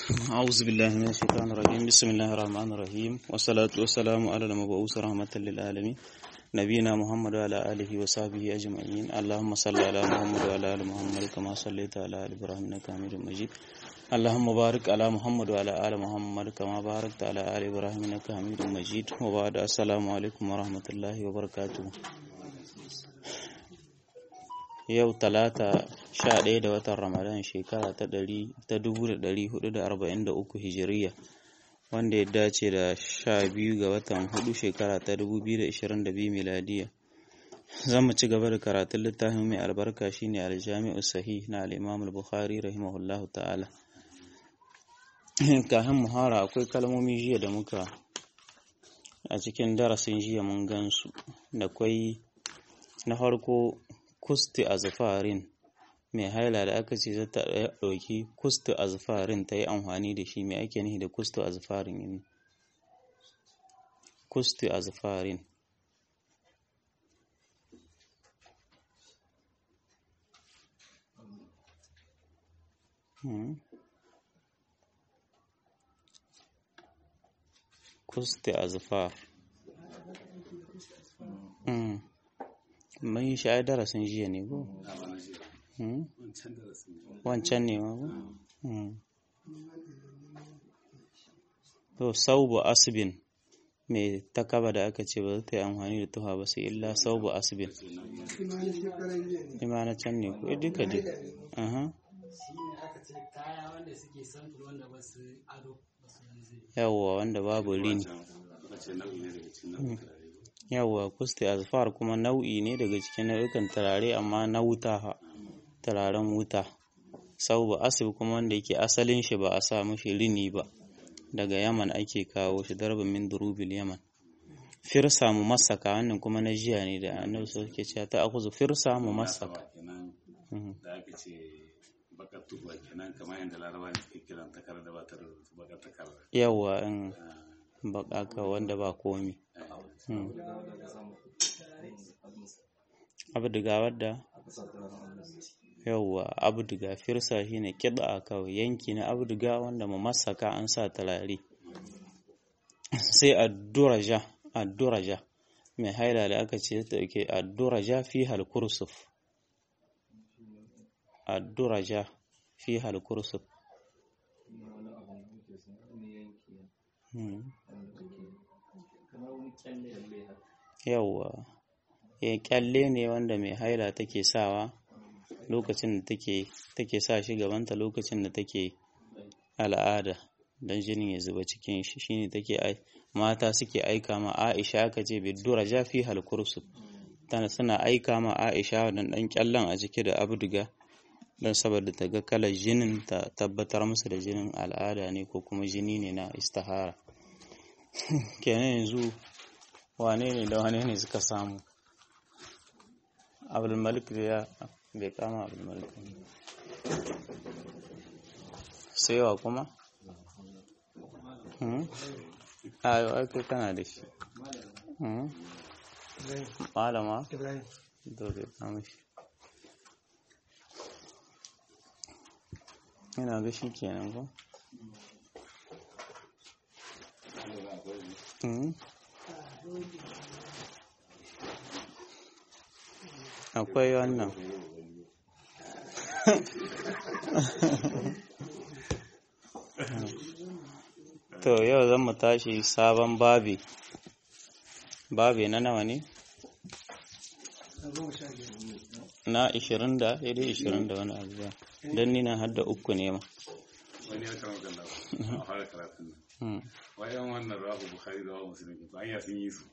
أعوذ بالله من الشيطان الرجيم بسم الله الرحمن الرحيم والصلاة والسلام على المبعوث رحمة للعالمين نبينا محمد وعلى آله وصحبه أجمعين اللهم صل على محمد وعلى آل محمد كما صليت على آل إبراهيم إنك حميد مجيد اللهم بارك على محمد وعلى آل محمد كما باركت على آل إبراهيم إنك حميد مجيد وبعد السلام عليكم ورحمة الله وبركاته yau talata sha ɗaya da watan ramadan shekara ta ɗari ta dubu da ɗari hudu da arba'in da uku hijiriya wanda ya dace da sha biyu ga watan hudu shekara ta dubu biyu da ishirin da biyu miladiya za mu ci gaba da karatun littafin mai albarka shine aljami'u sahih na al'imam bukhari rahimahullahu ta'ala kafin muhara akwai kalmomi jiya da muka a cikin darasin jiya mun gansu da kwai na farko kusti azfarin mai haila da aka ce zata ɗauki kusti azfarin ta yi amfani da shi mai ake nihi da kusti azfarin yin kusti azfarin kusti azfar mun yi shi darasin jiya ne ko? wancan ne ma ko? to saubu asibin mai takaba da aka ce ba za ta yi amfani da tuha ba sai illa saubu asibin ima na can ne ko duka duka yawwa wanda babu rini yawwa kusti azfar kuma nau'i ne daga cikin nau'ikan turare amma na wuta ha turaren wuta sau ba asib kuma wanda yake asalin shi ba a sa mashi rini ba daga yaman ake kawo shi darbin min durubil yaman firsa mu masaka wannan kuma na jiya ne da annabi sai ke cewa ta akuzu firsa mu masaka da aka ce bakar tuba kenan kamar yadda larabawa suke kiran takar da ba ta bakar takar yawwa in baka wanda ba komi abdiga wadda yauwa abdiga firsa shine kiɗa kawai yanki na abdiga wanda mu masaka an sa talare sai adduraja adduraja mai haila da aka ce ta dauke adduraja fi halkursuf adduraja fi halkursuf yauwa ya kyalle ne wanda mai haila take sawa lokacin da take take sa shi gabanta lokacin da take al'ada dan jinin ya zuba cikin shi shine take ai mata suke aika ma Aisha aka ce bidura jafi halkursu tana suna aika ma Aisha dan dan kyallan a ciki da abduga dan saboda ta ga kalar jinin ta tabbatar musu da jinin al'ada ne ko kuma jini ne na istihara kenan yanzu wane ne da wane ne suka samu abdulmalik da ya bai kama abdulmalik sai wa kuma a yau ake kana da shi malama da bai kama shi yana ga shi kenan ko akwai wannan to yau zan mu tashi sabon babi babi na nawa ne na 20 da ya dai 20 da wani abu ba don nina hadda uku ne ma wani ya kama kalla a fara karatun nan wayan wannan rahu bukhari da rahu musulmi ba an sun yi su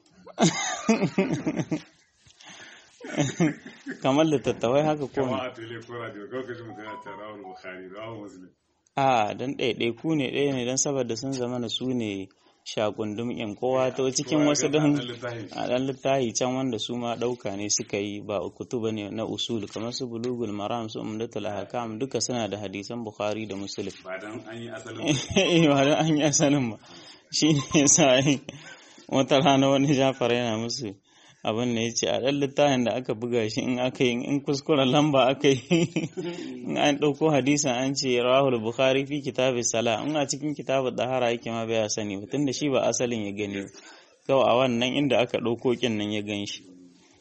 kamar littattafai haka ko kama a tele ko radio ko kaji mutum ya tara rahu bukhari rahu musulmi a dan ɗaiɗaiku ne ɗaya ne don saboda sun zama na su ne shakundum in kowa ta cikin wasu don a ɗan littahi can wanda su ma ɗauka ne suka yi ba kutuba ne na usul kamar su bulugul maram su umdatul ahkam duka suna da hadisan bukhari da muslim ba dan an yi asalin ba dan an yi asalin ba shi ne yasa wata rana wani jafar yana musu abin da ya ce a ɗan littafin da aka buga shi in aka yi in kuskuren lamba aka yi in an ɗauko hadisin an ce rahul bukhari fi kitabis sala in a cikin kitabu dahara yake ma bai sani ba tunda shi ba asalin ya gani kawai a wannan inda aka ɗauko kin nan ya gan shi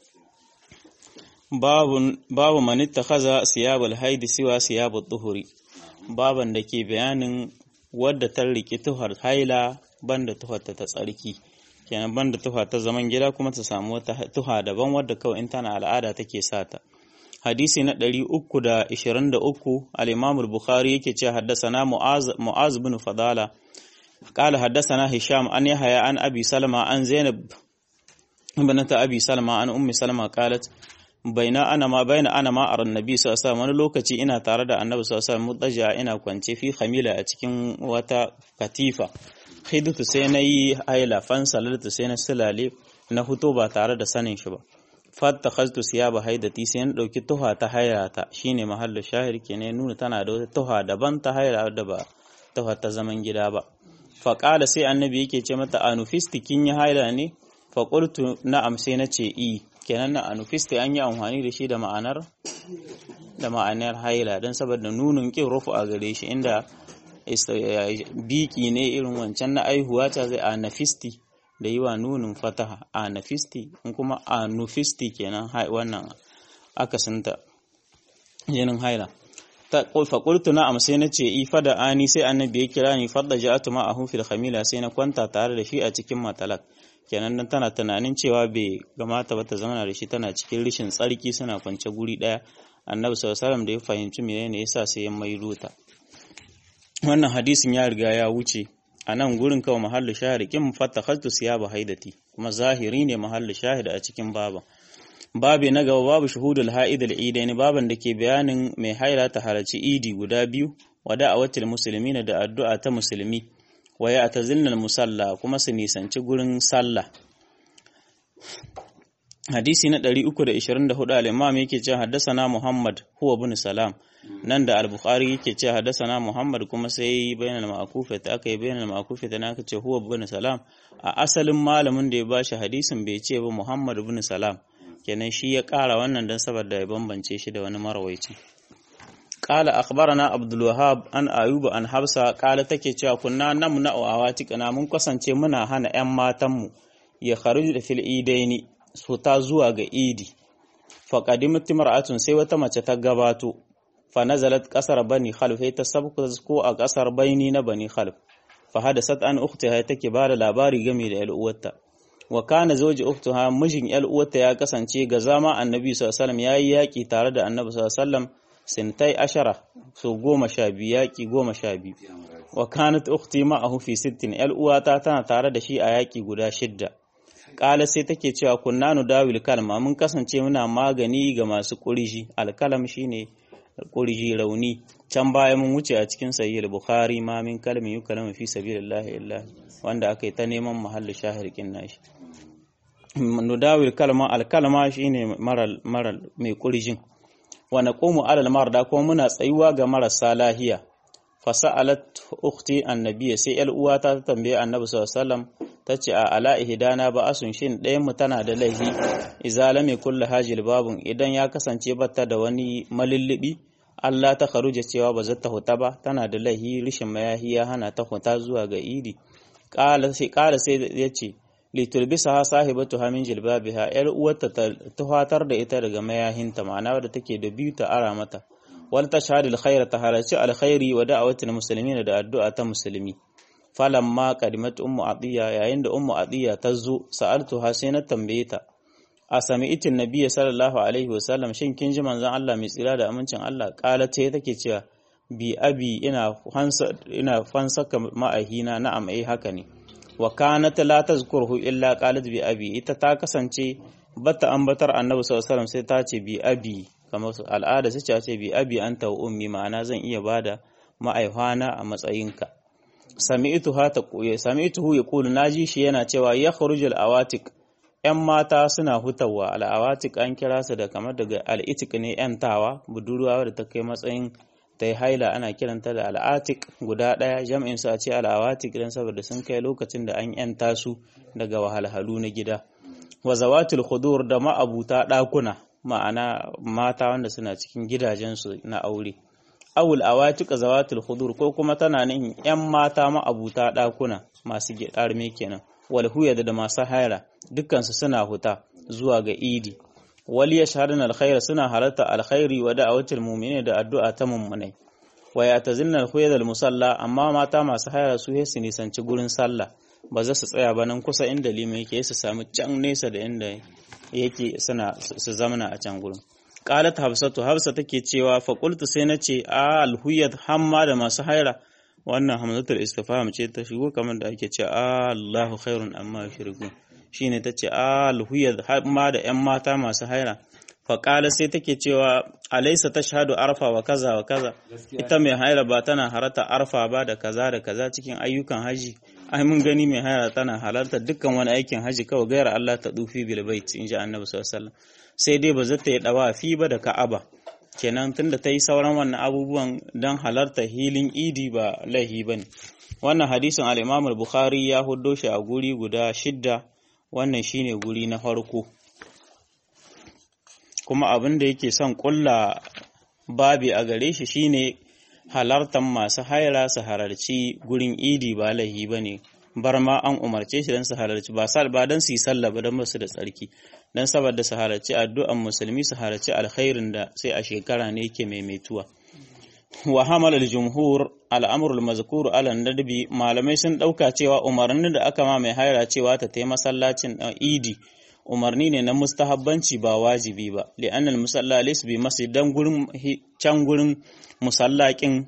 babu man ittakhadha siyabul haidi siwa siyabut tuhuri baban da ke bayanin wadda ta riki tuhar haila banda tuhar ta tsarki kenan banda tuha ta zaman gida kuma ta samu wata tuha daban wadda kawai in tana al'ada take sata hadisi na 323 al-Imam al-Bukhari yake cewa haddathana Mu'az Mu'az bin Fadala قال حدثنا هشام عن يحيى عن ابي سلمة عن زينب بنت ابي سلمة عن ام سلمة قالت بين انا ما بين انا ما ارى النبي صلى الله عليه وسلم wani lokaci ina tare da annabi sallallahu alaihi wasallam mutaja ina kwance fi khamila a cikin wata katifa khidtu sai na yi haila fan salaltu sai na silale na huto ba tare da sanin shi ba fatta khaztu siyaba haidati sai na dauki tuha ta hairata shine mahallu shahir kenan nuna tana da wata tuha daban ta haira da ba tuha ta zaman gida ba fa qala sai annabi yake ce mata anufisti kin yi haila ne fa qultu na'am sai na ce i kenan na anufisti an yi amfani da shi da ma'anar da ma'anar haila dan saboda nunun kin rufu a gare shi inda biki ne irin wancan na aihuwa ta zai a nafisti da yi wa nunin fataha a nafisti in kuma a nufisti kenan wannan akasinta jinin haila ta faƙultu na amsai na ce ifa da ani sai annabi ya kira ni fadda ja'atu ma a fil khamila sai na kwanta tare da shi a cikin matalak kenan nan tana tunanin cewa bai gamata ba ta zama da shi tana cikin rishin tsarki suna kwance guri daya annabi sallallahu alaihi da ya fahimci menene yasa sai ya maido ta wannan hadisin ya riga ya wuce a nan gurin kawai mahallu shahid kin fattakhaztu siyaba haidati kuma zahiri ne mahallu shahid a cikin baban babi na gaba babu shuhudul ha'id al-idain baban da ke bayanin mai haila ta halarci idi guda biyu wa da'awatul muslimin da addu'a ta musulmi wa ya'tazilna musalla kuma su nisanci gurin sallah hadisi na 324 al-imam yake cewa haddasana Muhammad huwa ibn Salam nan da al-Bukhari yake cewa haddasana Muhammad kuma sai bainal ma'kufa ta aka yi bainal ma'kufa ta aka ce huwa ibn Salam a asalin malamin da ya bashi hadisin bai ce ba Muhammad ibn Salam kenan shi ya ƙara wannan dan saboda ya bambance shi da wani marawaici qala akhbarana Abdul Wahhab an Ayuba an Hafsa qala take cewa kunna namna awatikana mun kasance muna hana ƴan matanmu ya kharuj fil idaini su ta zuwa ga idi faƙadimat mar'atun sai wata mace ta gabato fa nazalat ƙasar bani khalf sai ta sabko ko a ƙasar baini na bani khalf fa hadasat an ukhtiha take ba da labari game da uwarta wa kana zawji ukhtiha mijin uwarta ya kasance ga zama annabi sallallahu alaihi wasallam yayi yaki tare da annabi sallallahu alaihi wasallam sintai ashara so goma sha biyu yaki goma sha biyu wa kanat ukhti ma'ahu fi sittin uwata tana tare da shi a yaki guda shidda Ƙala sai take cewa kunna nu dawil kalma mun kasance muna magani ga masu ƙuriji alkalam shine ƙuriji rauni can baya mun wuce a cikin sahih bukhari ma min kalmi yukalam fi sabilillah illa wanda aka yi ta neman mahallu shahir kin nashi nu dawil kalma alkalma shine maral maral mai ƙurijin wa naqumu alal marda kuma muna tsayuwa ga marasa lahiya fasa'alat ukhti annabiya sai yar uwata ta tambaye annabi sallallahu alaihi wasallam tace a ala ihdana ba asun shin ɗayan mu tana da laihi idza lam yakul hajil babun idan ya kasance batta da wani malillibi Allah ta kharuja cewa ba zata huta ba tana da laihi rishin mayahi ya hana ta huta zuwa ga idi qala sai qala sai yace litulbisaha sahibatuha min jilbabiha yar uwarta ta tuhatar da ita daga mayahinta ma'ana wadda take da biyu ta ara mata wal tashhadu alkhaira ta halarci alkhairi wa da'awatul muslimin da addu'a ta musulmi falamma qadimat ummu atiya yayin da ummu atiya ta zo sa'altuha sai na tambaye ta a sami'tin nabiyyi sallallahu alaihi wasallam shin kin ji manzon Allah mai tsira da amincin Allah kala ce take cewa bi abi ina fansa ina fansaka ma'ahina na'am eh haka ne wa kanat la tazkuruhu illa qalat bi abi ita ta kasance bata ambatar annabi sallallahu alaihi wasallam sai ta ce bi abi kamar al'ada su ce bi abi anta wa ummi ma'ana zan iya bada ma'aihwana a matsayinka sami'tuha ta quya sami'tuhu yaqulu naji shi yana cewa yakhruju al-awatik yan mata suna hutawa al-awatik an kira su da kamar daga al-itiq ne yantawa budurwa da ta kai matsayin ta yi haila ana kiranta da al'atik guda ɗaya jam'in su a ce al'awatik don saboda sun kai lokacin da an yanta su daga wahalhalu na gida wa zawatul khudur da ma'abuta ɗakuna ma'ana mata wanda suna cikin gidajensu na aure awul awatuka zawatul khudur ko kuma tana nihin yan mata ma'abuta ɗakuna masu gidarme kenan wal huyad da masu haira dukkansu suna huta zuwa ga idi wal yashhadun alkhair suna halarta alkhairi wa da'awatul mu'minin da addu'a ta mummunai wa yatazinna alkhuyad almusalla amma mata masu haira su su nisanci gurin sallah ba za su tsaya ba nan kusa inda lima yake su samu can nesa da inda yake suna su zamana a can gurin qalat hafsatu hafsa take cewa fa qultu sai nace a alhuyad hamma da masu haira wannan hamzatul istifham ce ta shigo kamar da ake cewa Allahu khairun amma yushriku shine tace alhuyad hamma da yan mata masu haira fa qala sai take cewa alaysa tashhadu arfa wa kaza wa kaza ita mai haira ba tana harata arfa ba da kaza da kaza cikin ayyukan haji ai mun gani mai haira tana halarta dukkan wani aikin haji kawai gayar Allah ta dufi bil bait in ji annabi sallallahu alaihi wasallam sai dai ba zata yi dawa fi ba da ka'aba kenan tunda ta yi sauran wannan abubuwan don halarta hilin idi ba laihi ba ne wannan hadisin al-imam al-bukhari ya huddo shi a guri guda shidda wannan shine guri na farko kuma abin da yake son kulla babi a gare shi shine halartan masu haira su halarci gurin idi ba laihi ba ne bar ma an umarce shi don su halarci ba ba don su yi sallah ba don basu da tsarki don saboda su halarci addu'an musulmi su halarci alkhairin da sai a shekara ne yake maimaituwa wa hamal al-jumhur al-amr al-mazkur ala nadbi malamai sun dauka cewa umarnin da aka ma mai haira cewa ta tai masallacin idi umarni ne na mustahabbanci ba wajibi ba li'an al-musalla laysa bi masjidan gurin can gurin musallakin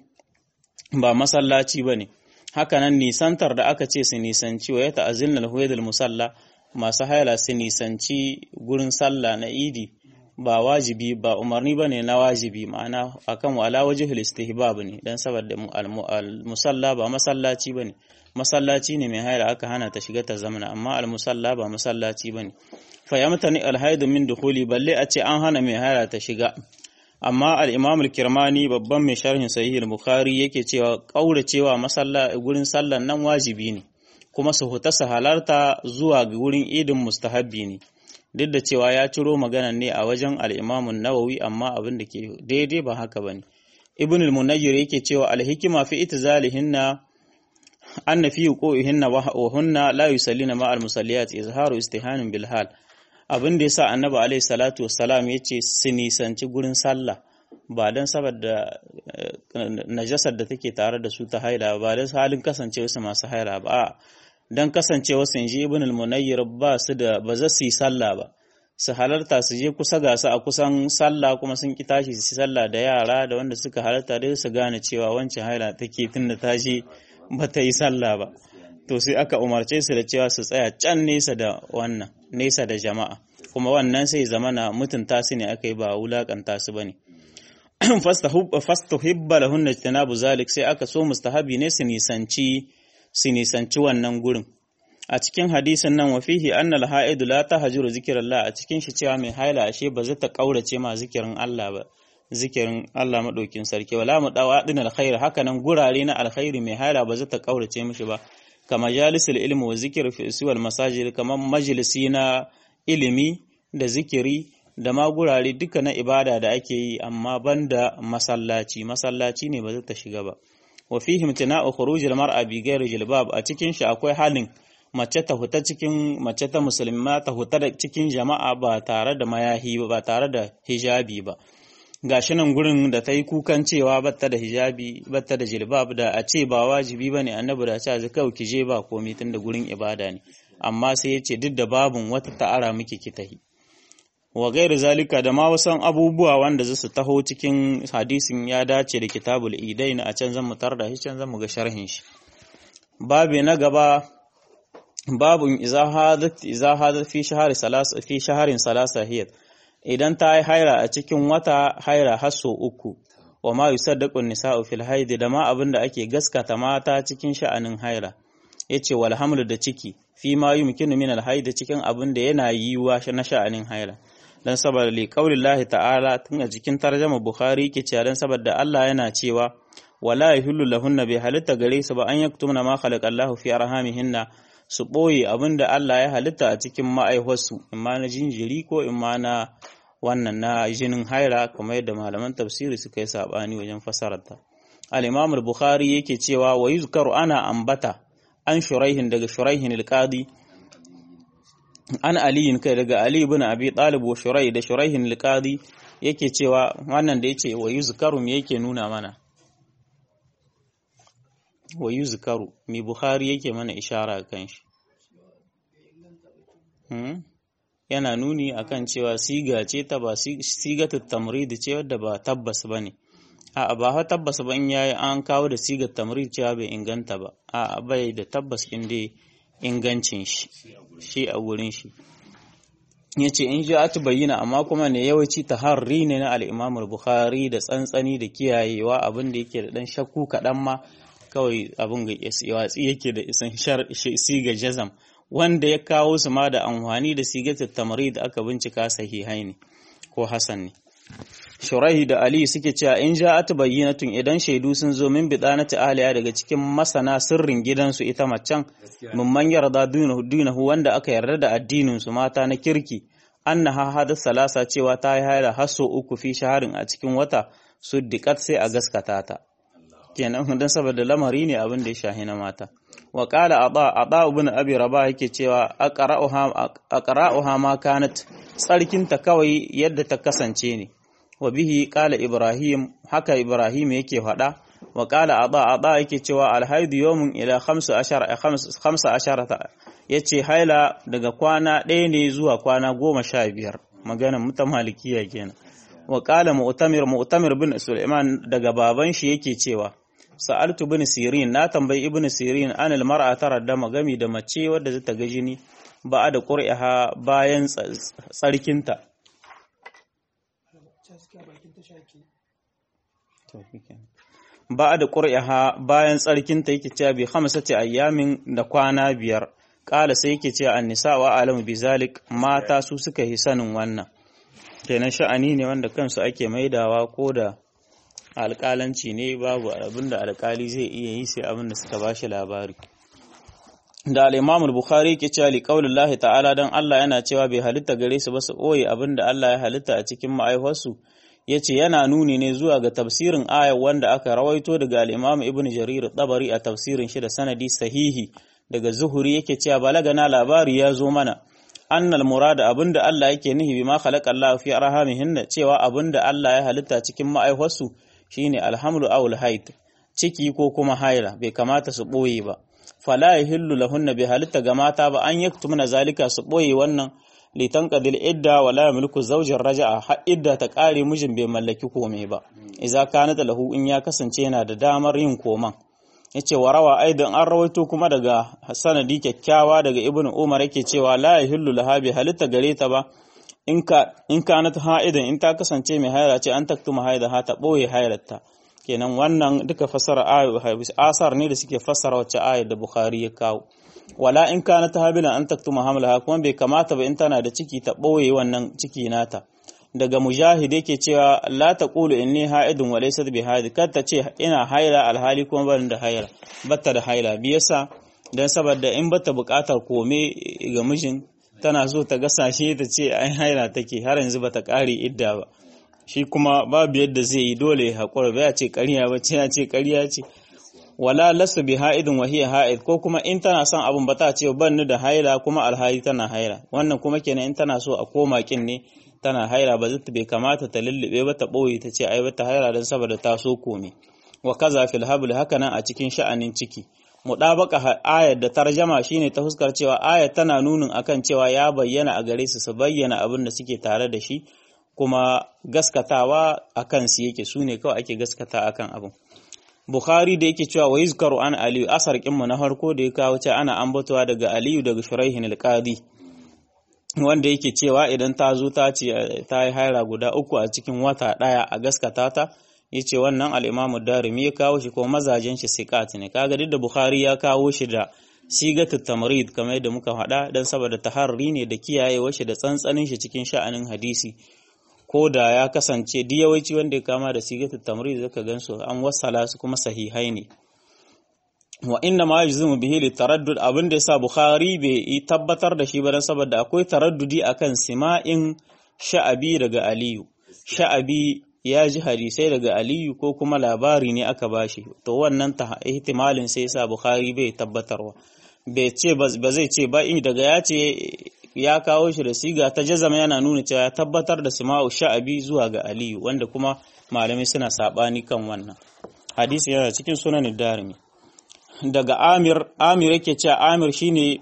ba masallaci bane hakanan nisantar da aka ce su nisanci wa ya ta'azilna al musalla masu haila su nisanci gurin sallah na idi ba wajibi ba umarni bane na wajibi ma'ana akan wala wajhul istihbab ne dan saboda al-musalla ba masallaci bane masallaci ne mai haila aka hana ta shiga ta zamana amma al-musalla ba masallaci bane fa yamtani al-haid min dukhuli balle a ce an hana mai haila ta shiga amma al-imam al-kirmani babban mai sharhin sahih al-bukhari yake cewa kauracewa masalla gurin sallan nan wajibi ne kuma su huta su halarta zuwa ga wurin idin mustahabbi ne duk da cewa ya ciro magana ne a wajen al-imam an-nawawi amma abin da ke daidai ba haka bane ibn al-munayyir yake cewa al-hikma fi itizalihinna anna fi wuqu'ihinna wa hunna la yusallina ma al-musalliyat izharu istihanin bil hal abin da yasa annabi alaihi salatu wassalam yace su nisanci gurin sallah ba dan saboda najasar da take tare da su ta haila ba dan halin kasancewa su masu haila ba dan kasancewa su inji ibn al-munayyir ba su da ba za su yi sallah ba su halarta su je kusa ga su a kusan sallah kuma sun ki tashi su sallah da yara da wanda suka halarta dai su gane cewa wancan haila take tunda ta je ba ta yi sallah ba to sai aka umarce su da cewa su tsaya can nesa da wannan nesa da jama'a kuma wannan sai zamana mutunta su ne aka yi ba wulakanta su bane fastuhibba lahunna ijtinabu zalik sai aka so mustahabi ne su nisanci su nisanci wannan gurin a cikin hadisin nan wa fihi anna al-ha'id la tahjuru zikrallah a cikin shi cewa mai haila ashe ba zai ta kaurace ma zikirin Allah ba zikirin Allah madaukin sarki wala mu dawa din alkhair haka nan gurare na alkhairi mai haila ba zai ta kaurace mishi ba kama jalisul ilmi wa zikr fi suwal masajid kamar majalisi na ilimi da zikiri da ma gurare duka na ibada da ake yi amma banda masallaci masallaci ne ba zai ta shiga ba wa fihi imtina'u khurujil mar'a bi ghairi jilbab a cikin shi akwai halin mace ta huta cikin mace ta musulma ta huta da cikin jama'a ba tare da mayahi ba tare da hijabi ba gashi nan gurin da ta yi kukan cewa batta da hijabi batta da jilbab da a ce ba wajibi bane annabi da ce kawai ki je ba komai tun da gurin ibada ne amma sai ya ce duk da babun wata ta'ara miki ki tahi wa gairu zalika da ma wasan abubuwa wanda zasu taho cikin hadisin ya dace da kitabul idain a can zan mu da shi can zan mu ga sharhin shi babu na gaba babun iza hadat iza hadat fi shahri salas fi shahrin salasa hiyat idan ta yi haira a cikin wata haira har sau uku wa ma yusaddaqu nisa'u fil haid da ma abin da ake gaskata mata cikin sha'anin haira yace wal hamlu da ciki fi ma yumkinu min al haid cikin abin da yana yiwa na sha'anin haira dan saboda li qaulillahi ta'ala tun a cikin tarjuma bukhari ke cewa dan saboda Allah yana cewa wala yahillu lahunna bi halitta gare su ba an yaktumna ma khalaqa Allahu fi arhamihinna su ɓoye abin da Allah ya halitta a cikin ma'aihuwarsu imma na jinjiri ko imma na wannan na jinin haira kamar yadda malaman tafsiri suka yi saɓani wajen fasararta al-imam al-bukhari yake cewa wa yuzkaru ana ambata an shuraihin daga shuraihin al-qadi an aliyin kai daga ali ibn abi talib wa shurai da shuraihin al-qadi yake cewa wannan da yace wa yuzkaru me yake nuna mana wa yuzkaru mai bukhari yake mana ishara kan shi yana nuni akan cewa siga ce ta ba sigatu tamrid ce wadda ba tabbas bane a ba ha tabbas ba in yayi an kawo da sigar tamrid cewa bai inganta ba a bai da tabbas in dai ingancin shi shi a wurin shi yace in ji atu bayyana amma kuma ne yawanci taharri ne na al-Imam al-Bukhari da tsantsani da kiyayewa abin da yake da dan shakku kadan ma kawai abin ga watsi yake da isan siga jazam wanda ya kawo su ma da amfani da sigatar tamari da aka bincika sahihai ne ko hasan ne shurahi da ali suke cewa in ja'at bayyinatun idan shaidu sun zo min bidanati ahliya daga cikin masana sirrin gidansu ita macen mumman yarda dunahu wanda aka yarda da addinin su mata na kirki annaha hadas salasa cewa ta yi haila haso uku fi shaharin a cikin wata suddiqat sai a gaskata ta kenan don saboda lamari ne abin da ya shahi na mata wa qala aba aba ibn abi rabah yake cewa aqra'uha aqra'uha ma kanat tsarkinta kawai yadda ta kasance ne wa bihi qala ibrahim haka ibrahim yake faɗa wa qala aba aba yake cewa alhaidu yawmun ila 15 15 yace haila daga kwana ɗaya ne zuwa kwana goma sha biyar maganar mutan malikiya kenan wa qala mu'tamir mu'tamir bin sulaiman daga baban shi yake cewa sa'altu bin sirin na tambayi ibn sirin anil mar'a taradda magami da mace wadda zata ga jini ba da qur'iha bayan tsarkinta ba da qur'iha bayan tsarkinta yake cewa bi khamsati ayyamin da kwana biyar kala sai yake cewa annisa wa alamu bizalik mata su suka yi sanin wannan kenan sha'ani ne wanda kansu ake maidawa ko da alƙalanci ne babu abin da alƙali zai iya yi sai abin da suka bashi labari da al-Imam al-Bukhari ke cewa li qaulillahi ta'ala dan Allah yana cewa bai halitta gare su ba su boye abin da Allah ya halitta a cikin ma'aihuwarsu yace yana nuni ne zuwa ga tafsirin ayar wanda aka rawaito daga al-Imam Ibn Jarir tabari a tafsirin shi da sanadi sahihi daga Zuhuri yake cewa balagana labari ya zo mana annal murada abinda Allah yake nihi bima khalaqa Allah fi arhamihinna cewa abinda Allah ya halitta cikin ma'aihuwarsu shine alhamlu aw alhaid ciki ko kuma haila bai kamata su boye ba fala yahillu lahunna bi halitta ga mata ba an yaktumna zalika su boye wannan litan qadil idda wala yamliku zawjin raja'a har idda ta kare mijin bai mallaki komai ba idza kanat lahu in ya kasance yana da damar yin koman yace warawa aidan an rawaito kuma daga sanadi kyakkyawa daga ibnu umar yake cewa la yahillu laha bi halitta gare ta ba in ka in kanat ha'idan in ta kasance mai haila ce an taktuma haida ha ta boye hailarta kenan wannan duka fasara ayu asar ne da suke fassara wacce ayar da bukhari ya kawo wala in kanat habila an taktuma hamlaha kuma bai kamata ba in tana da ciki ta boye wannan ciki nata daga mujahid yake cewa la taqulu inni ha'idun wa laysat bi haid kar ta ce ina haila alhali kuma ban da haila batta da haila biyasa dan saboda in bata buƙatar kome ga mijin tana so ta gasashe ta ce ai haila take har yanzu bata kare idda ba shi kuma babu yadda zai yi dole ya haƙura ba ya ce ƙarya ba ce ya ce ƙarya ce wala lasu bi ha'idin wa hiya ha'id ko kuma in tana son abun ba ta ce ban ni da haila kuma alhali tana haila wannan kuma kenan in tana so a koma kin ne tana haila ba zata bai kamata ta lullube ba ta ɓoye ta ce ai bata haila don saboda ta so kome wa kaza fil habl haka nan a cikin sha'anin ciki mudabaka ayar da tarjama shine ta fuskar cewa ayar tana nunin akan cewa ya bayyana a gare su su bayyana abin da suke tare da shi kuma gaskatawa akan su yake su ne kawai ake gaskata akan abin Bukhari da yake cewa wa yuzkaru an Aliyu asar kinmu na farko da ya kawo ce ana ambatowa daga Aliyu daga Shuraihin al-Qadi wanda yake cewa idan ta zo ta ce ta yi haira guda uku a cikin wata daya a gaskata ta yace wannan al-Imam Darimi ya kawo shi ko mazajen shi siqat ne kaga duk da Bukhari ya kawo shi da sigatu tamrid kamar yadda muka faɗa dan saboda taharri ne da kiyayewa shi da tsantsanin shi cikin sha'anin hadisi ko da ya kasance duk yawanci wanda ya kama da sigatu tamrid zaka gansu an wasala su kuma sahihai ne wa inna ma yajzimu bihi li taraddud abin da yasa bukhari bai tabbatar da shi ba dan saboda akwai taraddudi akan sima'in sha'abi daga aliyu sha'abi ya ji hadisai daga aliyu ko kuma labari ne aka bashi to wannan ta ihtimalin sai yasa bukhari bai tabbatarwa bai ce ba zai ce ba in daga ya ce ya kawo shi da siga ta jazama yana nuna cewa ya tabbatar da sima'u sha'abi zuwa ga aliyu wanda kuma malamai suna sabani kan wannan hadisi yana cikin sunan darimi daga amir amir yake cewa amir shine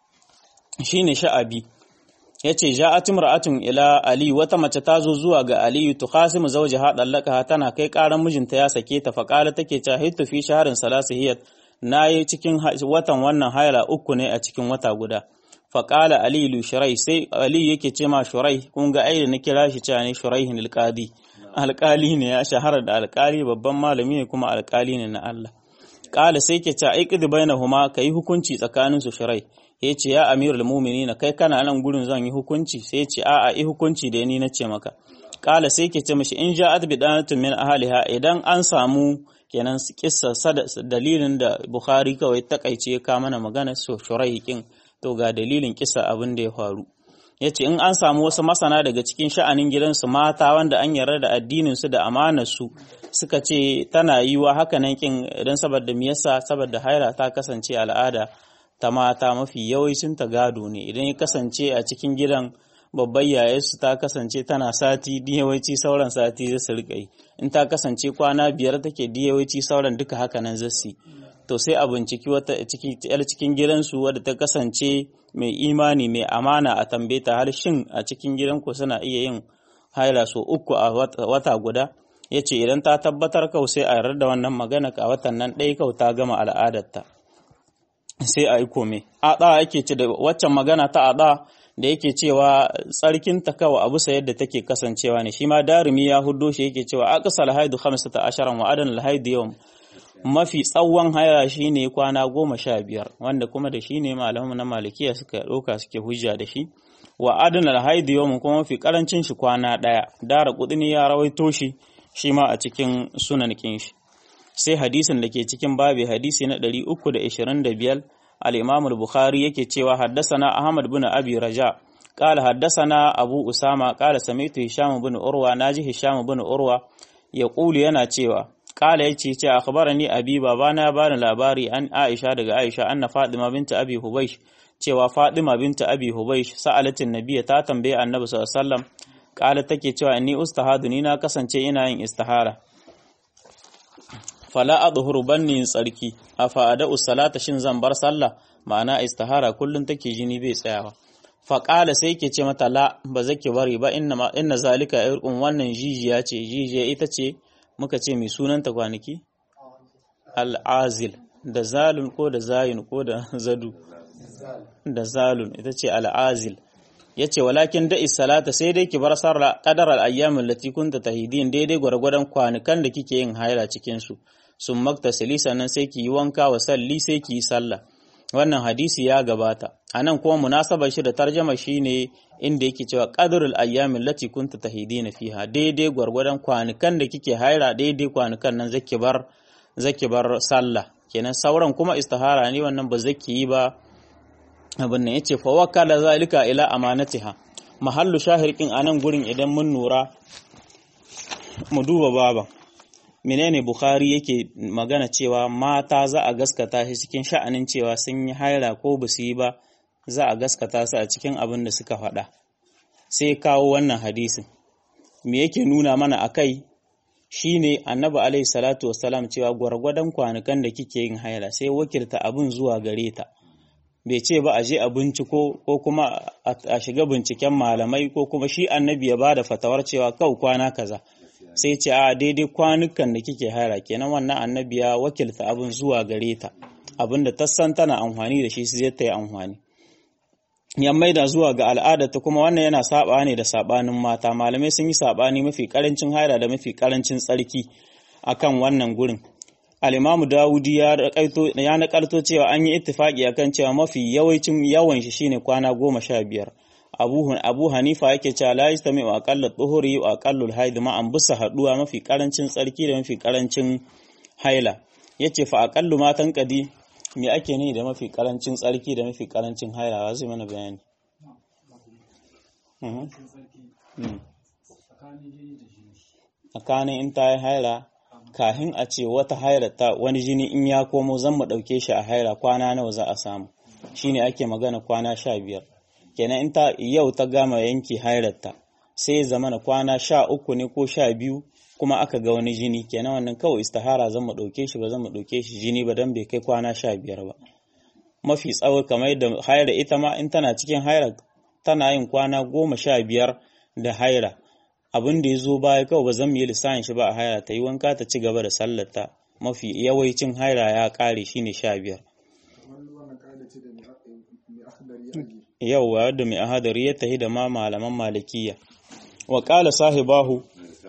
shine sha'abi yace ja'at imra'atun ila ali wata mace ta zo zuwa ga ali tukhasimu zawjaha dallaka tana kai karan mijinta ya sake ta faqala take cewa hitu fi shahrin salasihiyat nayi cikin watan wannan haila uku ne a cikin wata guda faqala ali lu shurai sai ali yake ce ma shurai kun ga ai da na kira shi cewa ne shuraihin alqadi alqali ne ya shahara da alqali babban malami ne kuma alqali ne na Allah qala sai ke ce aiqid bainahuma kai hukunci tsakanin su shurai ya ce ya amirul mu'minin kai kana nan gurin zan yi hukunci sai ya ce a'a i hukunci da ni nace maka qala sai ke ce mishi in ja'at bidanatun min ahliha idan an samu kenan kissa dalilin da bukhari kawai takaice ka mana magana so shuraihin to ga dalilin kisa abin da ya faru ya ce in an samu wasu masana daga cikin sha'anin gidansu mata wanda an yarda da addininsu da amanarsu suka ce tana yi wa haka nan kin idan saboda me yasa saboda haira ta kasance al'ada ta mata mafi yawancin ta gado ne idan ya kasance a cikin gidan babbar yayarsu ta kasance tana sati yawanci sauran sati zai su rika yi in ta kasance kwana biyar take yawanci sauran duka haka nan zai to sai a binciki wata yar cikin gidansu wadda ta kasance mai imani mai amana a tambaye ta har shin a cikin gidanku suna iya yin haila so uku a wata guda ya ce idan ta tabbatar kau sai a yarda da wannan magana a watan nan ɗaya kau ta gama al'adarta sai a yi kome aɗa yake ce da waccan magana ta aɗa da yake cewa tsarkin ta kawai abu sa yadda take kasancewa ne shi ma darumi ya huddo shi yake cewa aqsal haidu 15 wa adan al haidu yawm mafi tsawon haya shi ne kwana goma sha biyar wanda kuma da shi ne malamu na malikiya suka ɗauka suke hujja da shi wa adana haidu yau kuma mafi karancin shi kwana ɗaya dara ne ya rawaito shi shi ma a cikin sunan shi sai hadisin da ke cikin babi hadisi na 325 al-imam al-bukhari yake cewa haddasana ahmad bin abi raja قال حدثنا أبو أسامة قال سمعت هشام بن أروى ناجي هشام بن أروى يقول yana cewa kala yace ce akhbarani abi babana bani labari an Aisha daga Aisha anna Fatima binta Abi Hubaysh cewa Fatima binta Abi Hubaysh sa'alatin nabiyya ta tambaye Annabi sallallahu alaihi wasallam kala take cewa inni ustahadu ni na kasance ina yin istihara fala adhuru banni tsarki afa ada'u salata shin zan bar sallah ma'ana istihara kullun take jini bai tsayawa faƙala sai ke ce mata la ba zaki bari ba inna inna zalika irqun wannan jijiya ce jijiya ita ce muka ce mai sunanta kwanaki al'azil da zalun ko da zayin ko da zadu da zalun ita ce al'azil ya ce walakin da'i salata sai dai ki bar sarra kadar al'ayyamin lati kunta tahidin daidai gwargwadon kwanukan da kike yin haila cikinsu sun maktasili sannan sai ki yi wanka wa salli sai ki yi sallah wannan hadisi ya gabata a nan kuma munasabar shi da tarjama shi ne inda yake cewa ƙadurul ayyamin lati kunta tahidina fiha daidai gwargwadon kwanukan da kike haira daidai kwanukan nan zaki bar zaki bar sallah kenan sauran kuma istihara ne wannan ba zaki yi ba abin nan yace fa wakala zalika ila amanatiha mahallu shahirkin anan gurin idan mun nura mu duba baban menene Bukhari yake magana cewa mata za a gaskata shi cikin sha'anin cewa sun yi haira ko ba su yi ba za a gaskata su a cikin abin da suka faɗa sai kawo wannan hadisin me yake nuna mana a kai shine annabi alaihi salatu wassalam cewa gwargwadon kwanukan da kike yin haira sai wakilta abin zuwa gare ta bai ce ba a je a binciko ko kuma a shiga binciken malamai ko kuma shi annabi ya bada fatawar cewa kau kwana kaza sai ce a daidai kwanukan da kike haira kenan wannan annabi ya wakilta abin zuwa gare ta abinda ta san tana amfani da shi sai ta yi amfani ya maida zuwa ga al'adarta kuma wannan yana saba ne da sabanin mata malamai sun yi sabani mafi karancin haira da mafi karancin tsarki akan wannan gurin al-imamu dawudi ya ya nakalto cewa an yi ittifaki akan cewa mafi yawancin yawan shi shine kwana goma sha biyar abu abu hanifa yake cewa la yastami wa aqallu tuhuri wa aqallu haid ma an busa haduwa mafi karancin tsarki da mafi karancin haila yace fa aqallu ma tanqadi me ake ni da mafi karancin tsarki da mafi karancin haila wa zai mana bayani tsakanin in ta yi haila kahin a ce wata haila ta wani jini in ya komo zan mu ɗauke shi a haila kwana nawa za a samu shine ake magana kwana sha biyar kenan in ta yau ta gama yanki hailarta sai zamana kwana sha uku ne ko sha biyu kuma aka ga wani jini kenan wannan kawai istihara zan mu ɗauke shi ba zan mu ɗauke shi jini ba dan bai kai kwana sha biyar ba mafi tsawo kamar yadda haira ita ma in tana cikin haira tana yin kwana goma sha biyar da haira abin da ya zo baya kawai ba zan mu yi lissafin shi ba a haira ta yi wanka ta ci gaba da sallarta mafi yawancin haira ya ƙare shine sha biyar yauwa da mai ahadari ya tahi da ma malaman malikiya wa ƙala sahibahu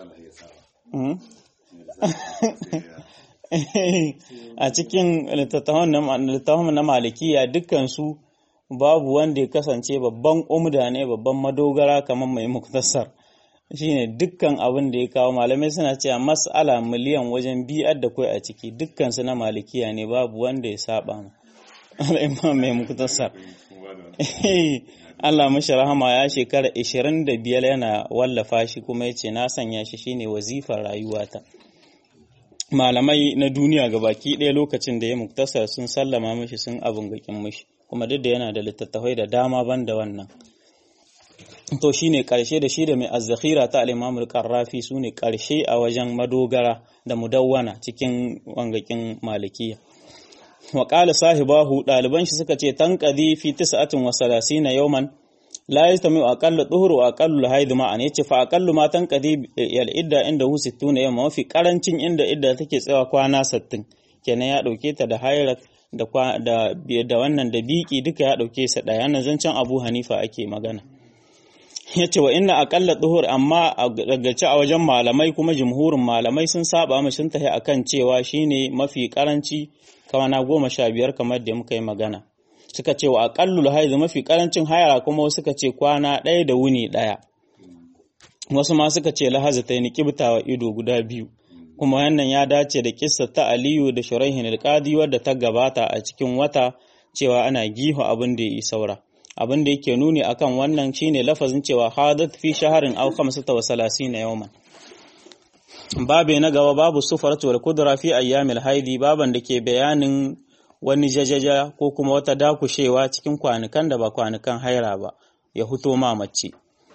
a cikin littattafan na malikiya dukkansu babu wanda ya kasance babban umda ne babban madogara kamar mai muktasar shine dukkan abin da ya kawo malamai suna cewa mas'ala miliyan wajen biyar da kai a ciki dukkansu na malikiya ne babu wanda ya saba ma al'imam mai muktasar Allah mashi rahama ya shekara 25 yana wallafa shi kuma yace na sanya shi shine wazifar rayuwata malamai na duniya gabaki ɗaya lokacin da ya muktasar sun sallama mashi sun abin gakin mashi kuma duk da yana da littattafai da dama ban da wannan to shine karshe da shi da mai azzakhira ta al-Imam al-Qarrafi sune karshe a wajen madogara da mudawwana cikin wangakin malikiya wa qala sahibahu daliban shi suka ce tanqadi fi 39 yawman la yastami aqallu dhuhr wa aqallu haid ma'an yace fa aqallu ma tanqadi yal idda inda hu 60 yawma mafi karancin inda idda take tsawa kwana 60 kenan ya dauke ta da hayrat da da da wannan da biki duka ya dauke sa daya nan zancen Abu Hanifa ake magana yace wa inna aqalla dhuhur amma a gaggace a wajen malamai kuma jumhurin malamai sun saba mu sun tahi akan cewa shine mafi karanci kawana goma sha biyar kamar da muka yi magana suka ce wa aqallul haiz mafi karancin hayara kuma suka ce kwana ɗaya da wuni ɗaya wasu ma suka ce lahaza ta ni kibtawa ido guda biyu kuma wannan ya dace da kissa ta Aliyu da Shuraihin al-Qadi wadda ta gabata a cikin wata cewa ana giho abin da yi saura abin da yake nuni akan wannan shine lafazin cewa hadat fi shaharin aw 35 yawman babe na gaba babu sufaratu wal kudra fi ayyamil haidi baban da ke bayanin wani jajaja ko kuma wata dakushewa cikin kwanukan da ba kwanukan haira ba ya huto ma mace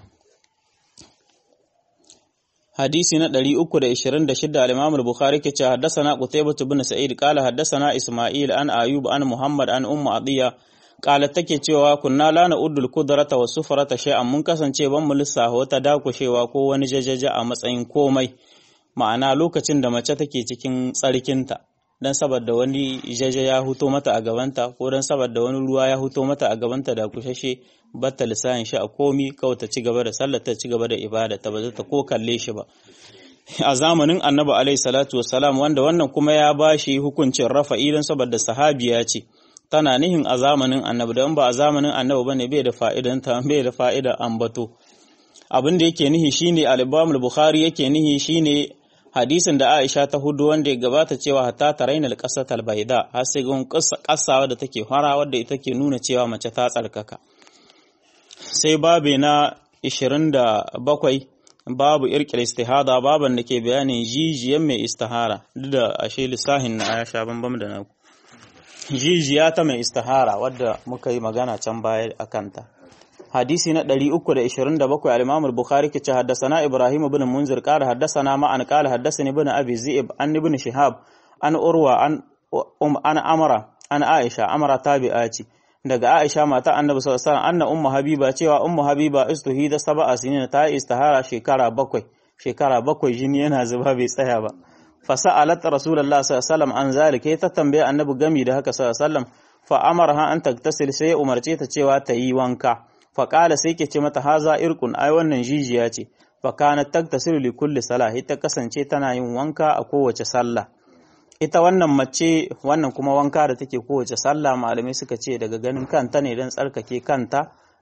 hadisi na 326 al-Imam al-Bukhari ke cewa haddathana Qutaybah ibn Sa'id qala haddathana Isma'il an Ayub an Muhammad an Ummu Adiya qala take cewa kunna la na'uddul qudrata wa sufrata shay'an mun kasance ban mu lissafa wata dakushewa ko wani jajaja a matsayin komai ma'ana lokacin da mace take cikin tsarkinta dan saboda wani jaja ya huto mata a gabanta ko dan saboda wani ruwa ya huto mata a gabanta da kushashe batta lisanin shi a komi kawai ta ci gaba da sallar ta ci gaba da ibada ta ba ta ko kalle shi ba a zamanin annabi alaihi salatu wassalam wanda wannan kuma ya bashi hukuncin rafa'i dan saboda sahabiya ce tana nihin a zamanin annabi dan ba a zamanin annabi bane bai da fa'idan ta bai da fa'ida ambato abin da yake nihi shine al-Imam al-Bukhari yake nihi shine hadisin da Aisha ta hudu wanda ya gabata cewa hatta taraina al-qasat al-bayda har sai gun kasawa da take fara wadda ita ke nuna cewa mace ta tsarkaka sai babe na 27 babu irkil istihada baban da ke bayanin jijiyan mai istihara duk da ashe lissahin na ya sha bambam da naku jijiya ta mai istihara wadda muka yi magana can baya a kanta hadisi na 327 al-Imam al-Bukhari ke ce haddathana Ibrahim ibn Munzir qala haddathana ma an qala haddathani ibn Abi Zi'ib an ibn Shihab an Urwa an um an Amara an Aisha Amara tabi'a ce daga Aisha mata Annabi sallallahu alaihi wasallam anna ummu Habiba cewa ummu Habiba istuhida sab'a sinin ta istihara shekara bakwai shekara bakwai jini yana zuba bai tsaya ba fasa'alat Rasulullah sallallahu alaihi wasallam an zalika ta tambaye Annabi gami da haka sallallahu alaihi wasallam fa amarha an taktasil sai umarce ta cewa ta yi wanka faƙala sai ke ce mata haza irkun ai wannan jijiya ce fakana taktasiru li kulli salah ita kasance tana yin wanka a kowace sallah ita wannan mace wannan kuma wanka da take kowace sallah malamai suka ce daga ganin kanta ne don tsarkake kanta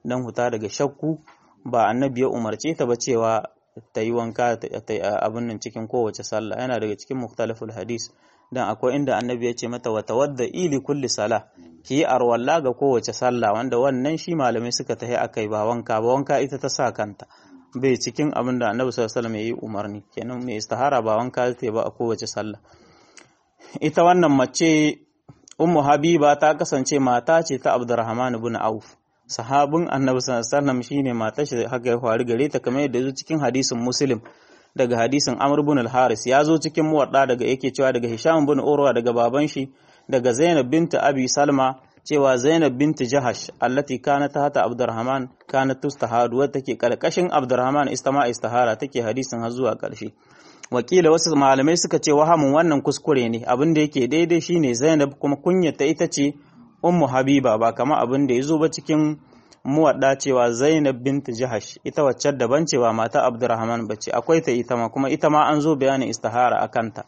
dan huta daga shakku ba annabi ya umarce ta ba cewa ta yi wanka ta yi abin nan cikin kowace sallah yana daga cikin muktalaful hadis dan akwai inda annabi ya ce mata wata wadda ili kulli sala ki yi arwalla ga kowace sallah wanda wannan shi malamai suka tahi akai ba wanka ba wanka ita ta sa kanta bai cikin abin da annabi sallallahu alaihi wasallam ya yi umarni kenan mai istihara ba wanka ta ba a kowace sallah ita wannan mace ummu habiba ta kasance mata ce ta abdurrahman ibn auf sahabin annabi sallallahu alaihi wasallam shine matar shi haka ya faru gare ta kamar yadda zo cikin hadisin muslim daga hadisin amr ibn al-haris ya zo cikin muwadda daga yake cewa daga hisham ibn urwa daga baban shi daga zainab bint abi salma cewa zainab bint jahash allati kanat hata abdurrahman kanat tustahadu wadda take karkashin abdurrahman istama istihara take hadisin har zuwa karshe wakila wasu malamai suka ce wahamin wannan kuskure ne abin da yake daidai shine zainab kuma kunyata ita ce ummu habiba ba kama abin da ya zo ba cikin muwadda cewa zainab bint jahash ita wacce daban cewa mata abdurrahman bace akwai ta ita ma kuma ita ma an zo bayanin istihara a kanta